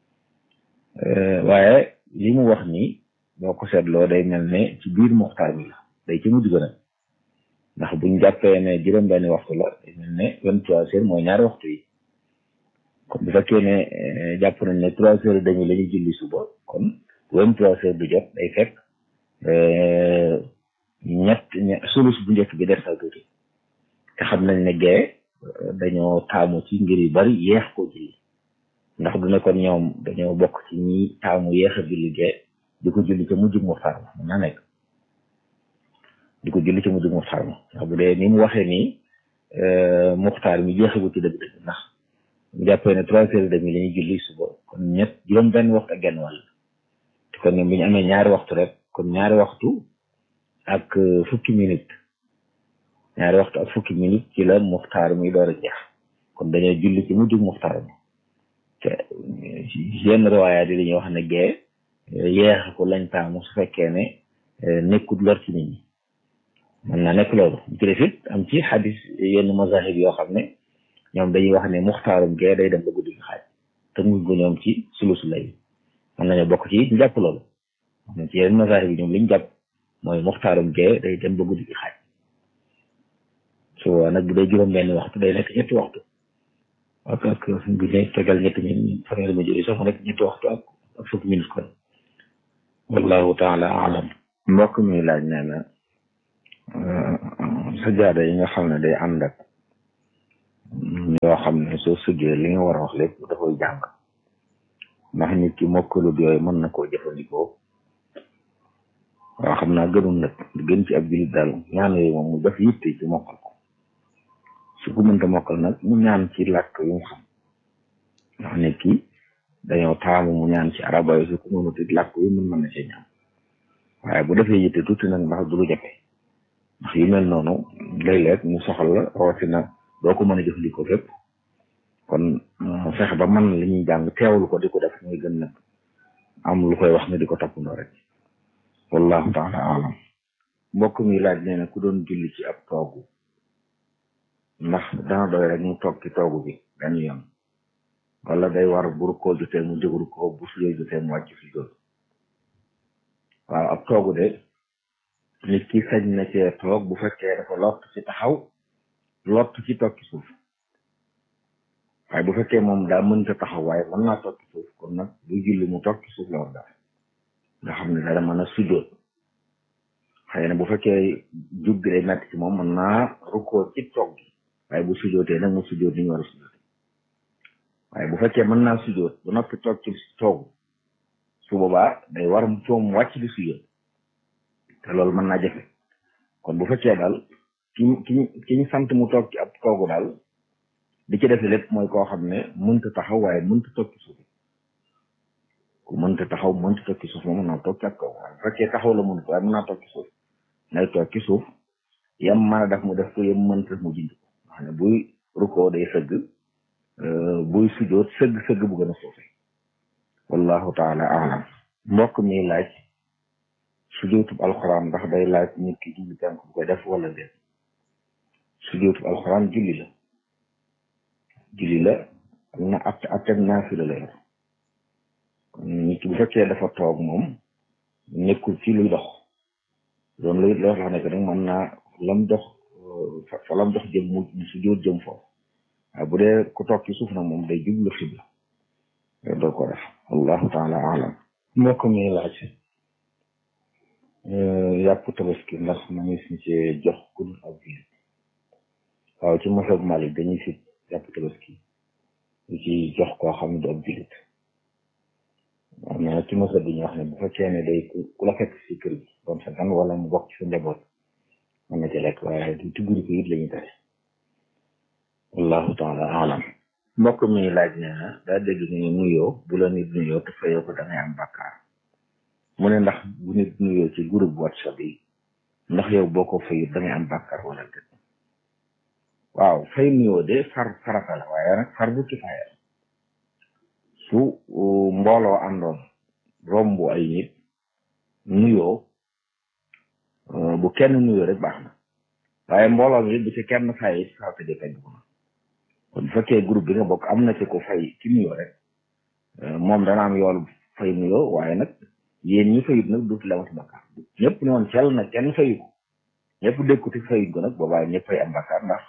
waaye li mu wax ni boo ko seetloo day mel ne ci biir muxtaar bi la day ci mujj gën a ndax buñ jàppee ne juróom-benni waxtu la day mel ne vingt trois heures mooy ñaari waxtu yi kon bu fekkee ne jàpp nañ ne trois heures demi la ñuy julli suba kon vingt trois heures du jot day fekk ñett sulus bu njëkk bi des na tuuti te xam nañ ne gee dañoo taamu ci ngir yu bari yeex ko julli ndax du ne kon ñoom dañoo bokk ci ñi taamu yeex a julli gee di ko julli ca mujjug muxtaar ma mën naa nekk di ko julli ca mujjug muxtaar ma ndax bu dee ni mu waxee nii muxtaar mi jeexagu ci dëgg-dëgg ndax mu jàppee ne trois heures et demi la ñuy julli suba kon ñett juróom benn waxtu ak genn wàll te kon ñoom bi ñu amee ñaari waxtu rek kon ñaari waxtu ak fukki minute ñaari waxtu ak fukki minute ci la muxtaar mi door a jeex kon dañoo julli ci mujjug muxtaar mi te yenn riwaayaat yi dañuy wax ne gee yeex ko lañ taamu su fekkee ne nekkut lor ci nit ñi mën naa nekk loolu ci def it am ci xadis yenn mazahib yoo xam ne ñoom dañuy wax ne muxtaarum gee day dem ba guddi gi xaaj te muy ko ñoom ci sulusu lay mën nañoo bokk ci ñu jàpp loolu ci yenn mazahib yi ñoom liñ jàpp mooy muxtaarum gee day dem ba guddi gi xaaj su nag bu dee juróom benn waxtu day nekk ñetti waxtu ak ak bu ne tegal ñetti min fanweeri ma jëri sax mu nekk ñetti waxtu ak ak fukki minute kon wallahu taala alam mbokk mi laaj nee na sajaada yi nga xam ne day ànd ak yoo xam ne soo sëggee li nga war a wax lépp dafay jàng ndax nit ki mokkalut yooyu mën na koo jëfandikoo waaw xam naa gënul nag di gën ci ab jullit daal ñaan yooyu moom mu def yitte ci mokkal ko su ko mënta mokkal nag mu ñaan ci làkk yu mu xam ndax nit ki dañoo taamu mu ñaan ci araba yi su ko mënut it làkk yu mën mën na see ñaan waaye bu defee yitte tuuti nag ndax du lu jafe ndax yu mel noonu léeg-léeg mu soxal la rawatina doo ko mën a jëfandikoo fépp kon fexe ba man li ñuy jàng teewlu ko di ko def mooy gën nag am lu koy wax ne di ko toppandoo rek wallahu taala alam mbokk mi laaj nee na ku doon julli ci ab toogu ndax dana doy rek mu toog ci toogu bi dañu yem wala day war bu rukkoo jotee mu jóg rukkoo bu sujjóot jotee mu wàcc sujjóot waaw ab toogu de nit ki sañ na cee toog bu fekkee dafa lott ci taxaw lott ci toog ci suuf waaye bu fekkee moom daa mënta taxaw waaye mën naa toog ci suuf kon nag bu julli mu toog ci suuf la war daal nga xam ne dara mën a sujjóot xëy na bu fekkee jug bi day metti ci moom mën naa rukkoo ci toog gi waaye bu sujjóotee nag mu sujjóot ni ñu war a sujjóot waaye bu fekkee mën naa sujjóot ba noppi toog ci toogu su boobaa day war mu coom wàcc di sujjóot te loolu mën naa jafe kon bu fekkee daal ki ki ki ñu sant mu toog ci ab toogu daal di ci defe lépp mooy koo xam ne mënta taxaw waaye mënta toog ci suuf ku mënta taxaw mënta toog ci suuf moom mën naa toog ci ab kaw waaye bu fekkee taxaw la mënut waaye mën naa toog ci suuf nay toog ci suuf yam mën a def mu def ko yam mënta mu jind ko wax ne buy rukkoo day sëgg buy sujjoot sëgg sëgg bu gën a suufe wallahu taala alam mbokk mi laaj sujjootub alxuraan ndax day laaj nit ki julli tànk bu koy def wala déet sujjootub alxuraan julli la julli la am na at ateg naafila la yor nit ki bu fekkee dafa toog moom nekkul ci luy dox loolu luy loo xam ne que nag mën naa lam dox fa lam dox jëm mu sujjoot jëm foofu waaye bu dee ku toog ci suuf nag moom day jublu xibla doo ko def wallahu taala alam mbokk mi laaj yàpp tabaski ndax ma ngi si ci jox ku dul ab jullit waaw ci masab Malik dañuy si yàpp tabaski lu ci jox koo xam ne du ab jullit am na ci masab bi ñu wax ne bu fekkee ne day ku la fekk si kër gi doon sa gan wala mu bokk ci sa njaboot mën na ci lekk waaye du tugguri ko it la ñuy tere wallahu taala alam mbokk mi laaj nee na daa dégg ni nuyoo bu la nit nuyoo te fayoo ko da ngay am bàkkaar mu ne ndax bu nit nuyoo ci groupe whatsapp yi ndax yow boo ko fayut da ngay am bàkkaar wala déet waaw fay nuyoo de far farata la waaye nag far bu kifaaya su mbooloo àndoon romb ay nit nuyoo bu kenn nuyoo rek baax na waaye mbooloo mi bu ci kenn fay si farata de fay bu kon bu fekkee groupe bi nga bokk am na ci ko fay ci nuyoo rek moom dana am yool fay nuyoo waaye nag yéen ñi fayut nag duuti lamati bakkaar ñëpp ne woon cel nag kenn fayu ko ñëpp dékkuti fayut ko nag boobaa ñëpp fay am bakkaar ndax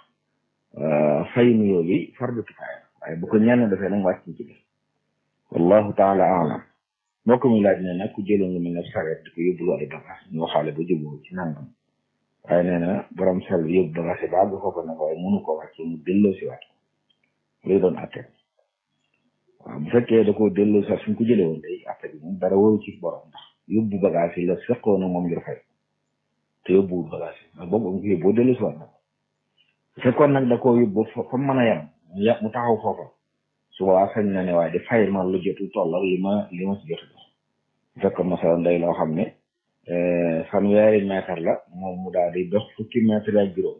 fay nuyoo bi fardu kifaaya waaye bu ko ñenn defee nag wàcc ci def wallahu taala alam mbokk mi laaj ne nag ku jëloon lu mel ne sareet di ko yóbbulu ay bagaas ñu waxaale ba juboo ci nangam waaye nee na borom sel yóbbu bagaas yi ba àgg foofu nag waaye mënu ko wàcce mu delloo si waat lay doon atte waaw bu fekkee da koo delloo sax suñ ko jëlee woon day atte bi moom dara waru ci borom ndax yóbbu bagage yi la seqoo na moom ngir fay te yóbbuwul bagage yi ndax boobu am ko yóbboo delloo si waat na bu fekkoon nag da koo yóbbu fa mën a yem mu yàpp mu taxaw foofa su boobaa sañ na ne waaye di fay ma lu jotul toll ak li ma li ma si jot dox bu fekkoon masalan day loo xam ne fanweeri mètre la moom mu daal di dox fukki mètre ak juróom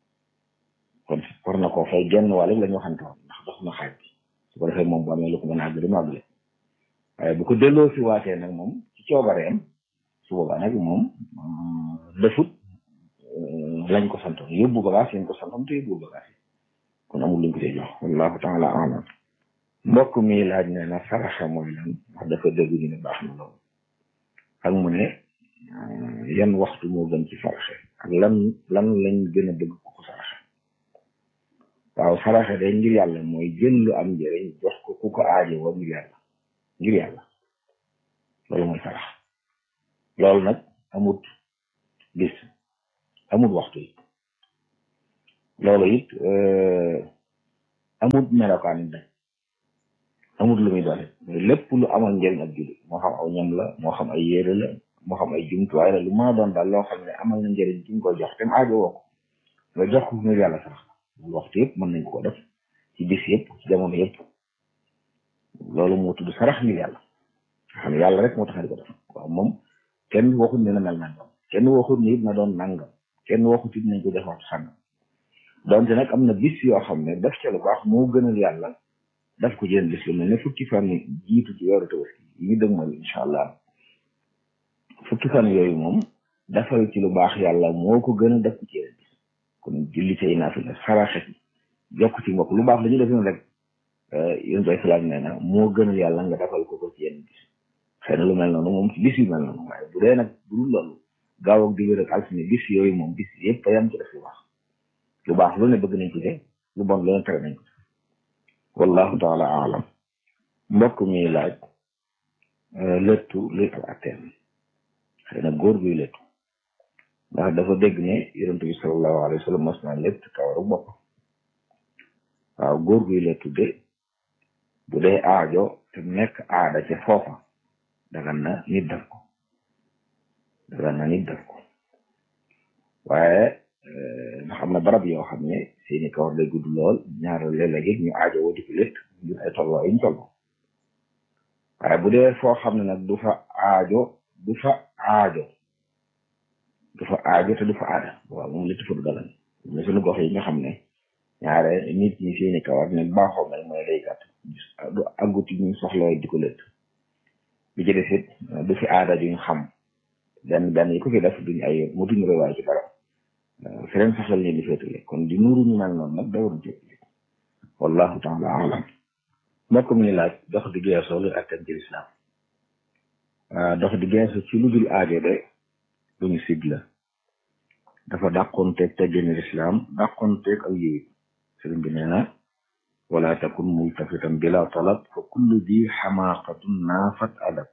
kon war na koo fay genn wàll la ñu waxante woon ndax dox na xaaj bi su ko defee moom bu amee lu ko mën a àggale mu àggale waaye bu ko delloo si waatee nag moom ci coobareem su boobaa nag moom defut lañ ko santoon yóbbu bagage lañ ko santoon te yóbbu bagage yi kon amul luñ ko see jox wallahu taala alam mbokk mi laaj ne na saraxa mooy lan wax dafa dégg ñu ne baax na loolu ak mu ne yan waxtu moo gën ci saraxe ak lan lan lañ gën a bëgg ko ko saraxe waaw saraxe de ngir yàlla mooy jël lu am njëriñ jox ko ku ko aaje woo ngir yàlla ngir yàlla loolu mooy sarax loolu nag amut bis amut waxtu it loolu it amut melokaan it nag amut lu muy doon lépp lu amal njëriñ ak jullit moo xam aw ñam la moo xam ay yére la moo xam ay jumtuwaay la lu mën a doon daal loo xam ne amal na njëriñ ci nga ko jox te mu aajo woo ko nga jox ko ngir yàlla sax loolu waxtu yëpp mën nañ koo def ci bis yëpp ci jamono yëpp loolu moo tudd sarax ngir yàlla xam ne yàlla rek moo tax di ko def waaw moom kenn waxut ne na mel nangam kenn waxut ne it na doon nangam kenn waxut it nañ ko def waxtu sàngam donte nag am na bis yoo xam ne def ca lu baax moo gënal yàlla daf ko jënd bis lu mel ne fukki fan jiitu ci weeru tabaski yi ñu dëgmal incha allah fukki fan yooyu moom defal ci lu baax yàlla moo ko gën a def ko ci yeneen bis kon julli tey naa fi la saraxe ci jokk ci mbokk lu baax la ñu def rek yéen bay salaam nee na moo gënal yàlla nga defal ko ko ci yeneen bis xëy na lu mel noonu moom ci bis yu mel noonu waaye bu dee nag bu dul loolu gaaw ak digg rek altine bis yooyu moom bis yëpp yam ci def lu baax lu baax lu ne bëgg nañ ko de lu bon lu ne tere nañ ko wallahu taala alam mbokk mi laaj léttu luy ak atteem xëy na góor guy léttu ndax dafa dégg ne yonent bi sallallahu alayhi wa sallam mas naa létt kawaru bopp waaw góor guy léttu de bu dee aajo te nekk aada ca foofa dagan na nit def ko dagan na nit def ko waaye nga xam ne barab yoo xam ne seeni kawar day gudd lool ñaar léeg-léeg ñu aajo woo di ko létt ngir ay tolloo yi ñu tolloo waaye bu dee foo xam ne nag du fa aajo du fa aajo du fa aajo te du fa aada waaw moom létt fa du dagan mais suñu gox yi nga xam ne ñaare nit ñi seeni kawar ne baaxoo mel mooy day gàtt du àgguti ñu soxla di ko létt bi ci des it du fi aada duñ xam benn benn yi ko fi def duñ ay mu duñ rewaay ci dara feneen saxal leen di féetale kon di nuuru ñu mel noonu nag day waruñ ci wallahu taala alam mbokk mi laaj dox di geesoo lu attan ci lislaam dox di geesu ci lu dul aajo de duñu sig la dafa dàqonteeg teggini lislaam dàqonteeg ak yéeg sëriñ bi nee na wala takun multafitan bila talab fa kullu di xamaaqatun naafat adab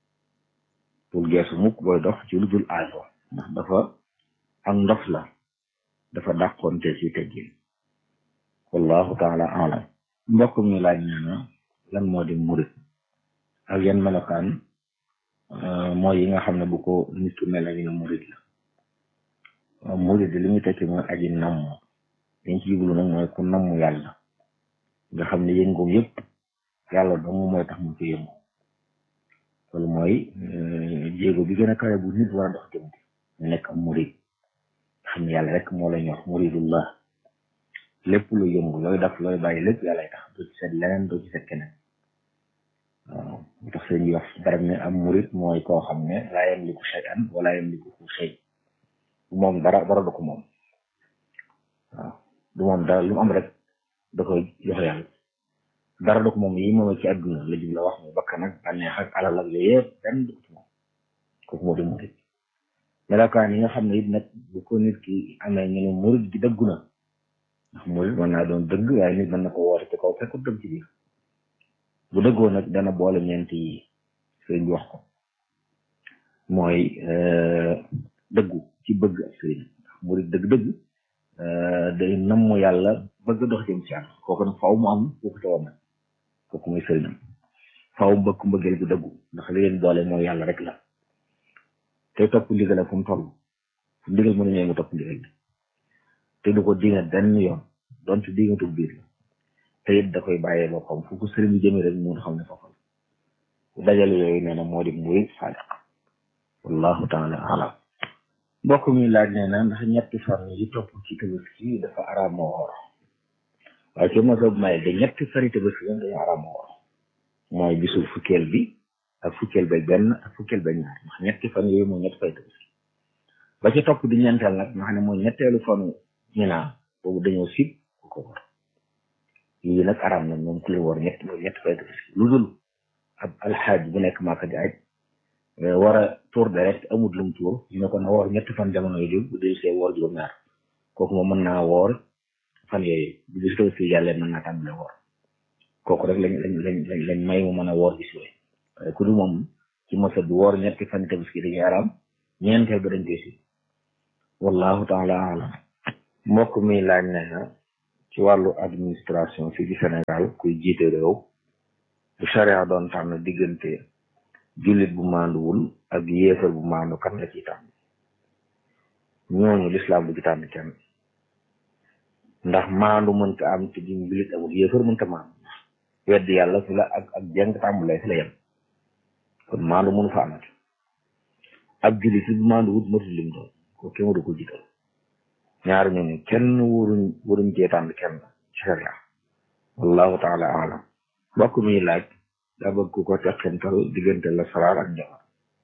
bul geesu mukk booy dox ci lu dul aajo ndax dafa ak ndof la dafa dàqonte ci teggin wallahu taala alam mbokk mi laaj nee na lan moo di murit ak yan melokaan mooy yi nga xam ne bu ko nit ku mel ne murit la murit li muy tekki mooy aji namm liñ ci jublu nag mooy ku namm yàlla nga xam ne yëngoom yëpp yàlla dong mooy tax mu ko yëngu loolu mooy jéego bi gën a kawe bu nit war a dox jëm mu nekk am murit xam ne yàlla rek moo lay ñor muridullah lépp lu yëngu looy def looy bàyyi lépp yàllay tax doo ci seet leneen doo ci seet keneen waaw mu tax seen wax barab ne am murid mooy koo xam ne laa yamliku shay'an wala yamliku shay du moom dara dara du ko moom waaw du moom dara lu mu am rek da koy jox yàlla dara du ko moom yi moom ci àdduna la jub la wax mu bakkan ak bànneex ak alal ak yooyu yëpp benn du ko ci moom kooku moo di murid melokaan yi nga xam ne it nag bu ko nit ki amee ñu ne murid gi dëggu na ndax murid mën naa doon dëgg waaye nit mën na ko woote ci kaw fekkut dëgg ci biir bu dëggoo nag dana boole ñeent yi sëriñ bi wax ko mooy dëggu ci bëgg ak sëriñ ndax murid dëgg-dëgg day namm yàlla bëgg dox jëm ci yàlla kooku nag faaw mu am kooku te woon nag kooku mooy sëriñam faaw mu bëgg mbëggeel gu dëggu ndax li leen boole mooy yàlla rek la te topp ndigal fu mu toll fu ndigal mën a ñëw mu topp ndigal bi te du ko dinga benn yoon donte dingatul biir la te it da koy bàyyee boppam fu ko sëriñ bi jëmee rek mun xam ne foofu la dajale yooyu nee na moo di murid sadiq wallahu taala alam mbokk mi laaj nee na ndax ñetti fan yi topp ci tabaski dafa araam moo woor waaye ci ma soob may de ñetti fari tabaski yoon dañu araam moo woor mooy bisu fukkeel bi ak fukkeel ba benn ak fukkeel ba ñaar ndax ñetti fan yooyu mooy ñetti fay tabaski ba ci topp di ñeenteel nag nga xam ne mooy ñetteelu fanu ñu naan boobu dañoo sib ku ko war yii nag araam na moom ku la war ñett mooy ñetti fay tabaski lu dul ab alxaaj bu nekk Màkka di aj war a tuur deret amut lum tuur ñu ne ko na woor ñetti fan jamono yi bu dee see woor juróom-ñaar kooku moom mën naa woor fan yooyu bu gis tabaski yàlla mën naa tàmbale woor kooku rek lañ lañ lañ lañ may mu mën a woor gis yooyu waaye ku dul moom ci mosa bi woor ñetti fan tabaski dañuy araam ñeenteel ba dañ koy si wallahu taala alam mbokk mi laaj ne na ci wàllu administration fii ci Sénégal kuy jiite réew bu charia doon tànn diggante jullit bu maanduwul ak yéefar bu maandu kan la ciy tànn ñooñu lislaam bu ci tànn kenn ndax maandu mënta am te duñ jullit amul yéefar mënta maandu wedd yàlla fi la ak ak jeng tàmbulee fi la yem kon maandu mënu fa amati ab jullit bu maandu wut matul lim doon ko kenn waru ko jiital ñaar ñooñu kenn waruñ waruñ cee tànn kenn ci sharia wallahu taala alam mbokk mi laaj daa bëgg ku ko teqental diggante la saraar ak njabar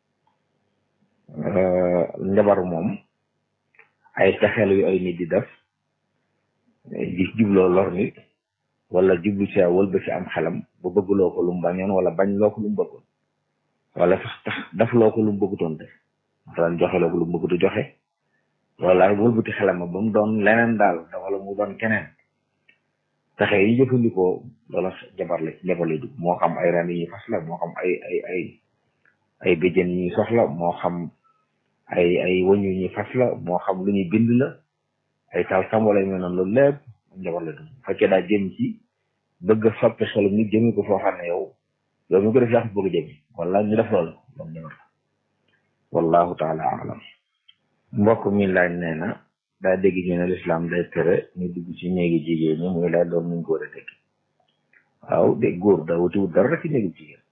njabar moom ay texeel yu ay nit di def di jubloo lor nit wala jublu ci wal ba ci am xelam ba bëggloo ko lu mu bañoon wala bañ loo ko lu mu bëggoon wala sax tax daf loo ko lu mu bëggutoon def daan joxe loo ko lu mu bëggutu joxe wala wëlbati xelam ba mu doon leneen daal wala mu doon keneen pexe yi jëfandikoo loola jabar la jabar lay dugg moo xam ay ren yi ñuy fas la moo xam ay ay ay ay béjjën yi ñuy soxla moo xam ay ay wëñ yu ñuy fas la moo xam lu ñuy bind la ay taal sam wala yu mel noonu loolu lépp jabar la dugg bu fekkee daa jëm ci bëgg a soppi xelum nit jëmi ko foo xam ne yow yow mi ko def yaa ko bëgg a jëmi wala ñu def loolu loolu jabar la wallahu taala alam mbokk mi laaj nee na daa dégg ñu ne lislaam day tere ñu dugg ci néegi jigéen ñi muy laaj doon nuñ ko war a dégg waaw de góor daa wutiwut dara rek ci néegi jigéen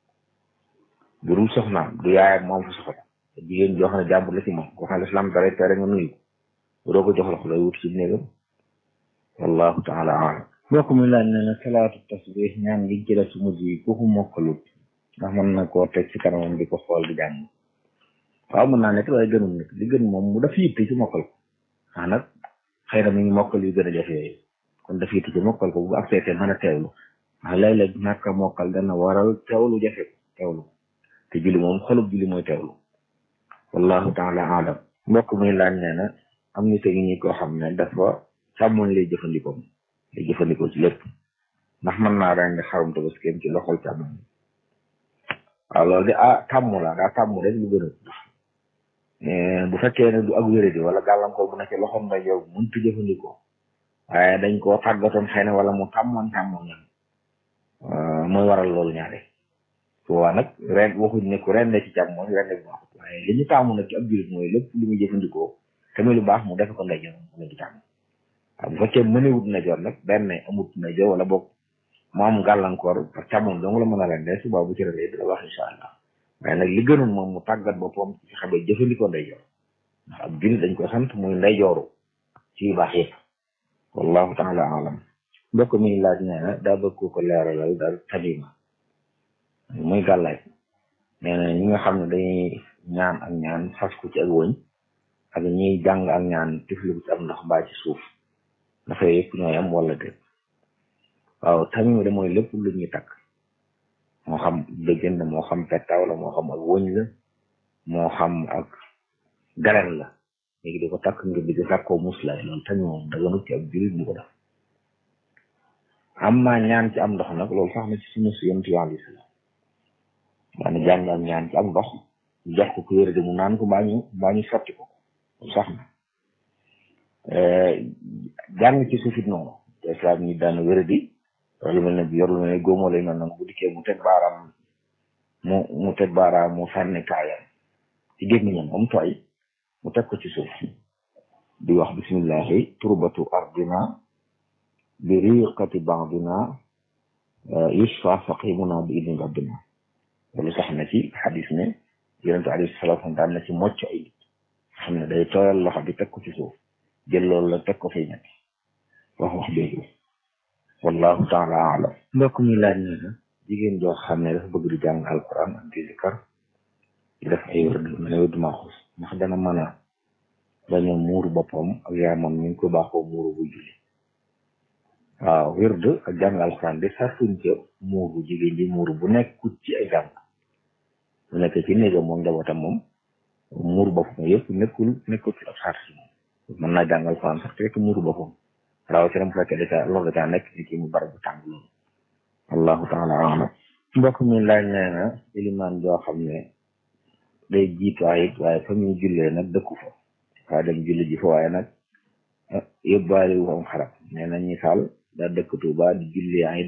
bu dul soxnaam du yaayam moom fa soxla jigéen joo xam ne jàmbur la ci moom koo xam ne lislaam dara tere nga nuyu ko doo ko jox loxo lay wut ci néegam wallahu taala alam mbokk mi laaj nee na salaatu tasbih ñaan gi ci def su mujj yi ku ko mokkalut ndax mën na koo teg ci kanamam di ko xool di jàng waaw mën naa nekk waaye gënul nekk li gën moom mu daf yitte ci mokkal ko ah nag xëy na mi ngi mokkal yu gën a jafe yooyu kon daf yitte ci mokkal ko bu ak seetee mën a teewlu ndax léeg-léeg ñàkk a mokkal dana waral teewlu jafe ko teewlu te julli moom xolub julli mooy teewlu wallahu taala alam mbokk muy laaj nee na am ni te ñi koo xam ne dafa càmmoñ lay jëfandikoo lay jëfandikoo ci lépp ndax mën naa rendi xarum tabaskeem ci loxol càmmoñ waaw loolu de ah tàmm la daa tàmm rek lu gën a bu fekkee ne du ak wéradi wala gàllankoor bu nekk loxoom nday yow mënut a jëfandikoo waaye dañ koo tàggatoon xëy na wala mu tàmmoon tàmmoon ñam mooy waral loolu ñaare waa nag ren waxuñ ne ku ren ne ci càmm mooy ren ne bu baaxut waaye li ñu tàmm nag ci ab jullit mooy lépp lu muy jëfandikoo te muy lu baax mu defe ko ndeyjoor mu ci tàmm waaw bu fekkee mënewut ndeyjoor nag benn amut ndeyjoor wala boog mu am gàllankoor parce que càmmoñ dong la mën a ren de suba bu ci rendee dina wax incha allah waaye nag li gënoon moom mu tàggat boppam ci fexe ba jëfandikoo ndeyjoor ndax ab jullit dañ ko sant muy ndeyjooru ci yu baax yëpp wallahu taala alam mbokk mi laaj nee na daa bëgg ko leeralal daal tamima muy gàllaaj nee na ñi nga xam ne dañuy ñaan ak ñaan fas ko ci ak wëñ ak ñiy jàng ak ñaan tifli ko ci am ndox mbaa ci suuf dafay yëpp ñooy am wala déet waaw tamima de mooy lépp lu ñuy takk moo xam dëggën la moo xam pettaaw la moo xam ak wëñ la moo xam ak garen la léegi di ko takk ngir di ko sàkkoo muslaay loolu tamit moom daganut ci ab jullit bu ko def am maa ñaan ci am ndox nag loolu sax na ci suñu si yonent yàlla islam daana jàng am ñaan ci am ndox ñu jox ko ku wér di mu naan ko mbaa ñu mbaa ñu sotti ko loolu sax na jàng ci suufit noonu te islam ñi daana wér di lu mel ne bi yor lu mel ne góomoo lay mel noonu bu dikkee mu teg baaraam mu mu teg baaraam mu sànni kaayam ci gémmiñam am tooy mu teg ko ci suuf di wax bismillahi turbatu ardina bi riqati baadina yushfa saqimuna bi idni rabbina loolu sax na ci xadis ne yonente alayhi salatu wasalam daan na ci mocc ay nit xam ne day tooyal loxo bi teg ko ci suuf jël loolu la teg ko fay ñetti wax wax jooju wallahu taala alam mbokk mi laaj ne na jigéen joo xam ne dafa bëgg di jàng alquran ak di zikar di def ay wërd mel ne wërd maaxus ndax dana mën a bañ a muuru boppam ak yaamam ni ñu ko baaxoo muuru bu julli waaw wërd ak jàng alquran de sartuñ ca muuru jigéen ji muuru bu nekkut ci ay jàng bu nekk ci néegam moom njabootam moom muuru boppam yëpp nekkul nekkul ab sart si moom mën naa jàng alquran sax te fekk muuru boppam rawatina bu fekkee dafa loolu da caa nekk ci kii mu bari bu tàng loolu wallahu taala alam mbokk mi laaj nee na ilimaan joo xam ne day jiitu ayit waaye fa muy jullee nag dëkku fa faa dem julli ji fa waaye nag yóbbaale wu am xaram nee na misaal daa dëkk Tuuba di julli ayit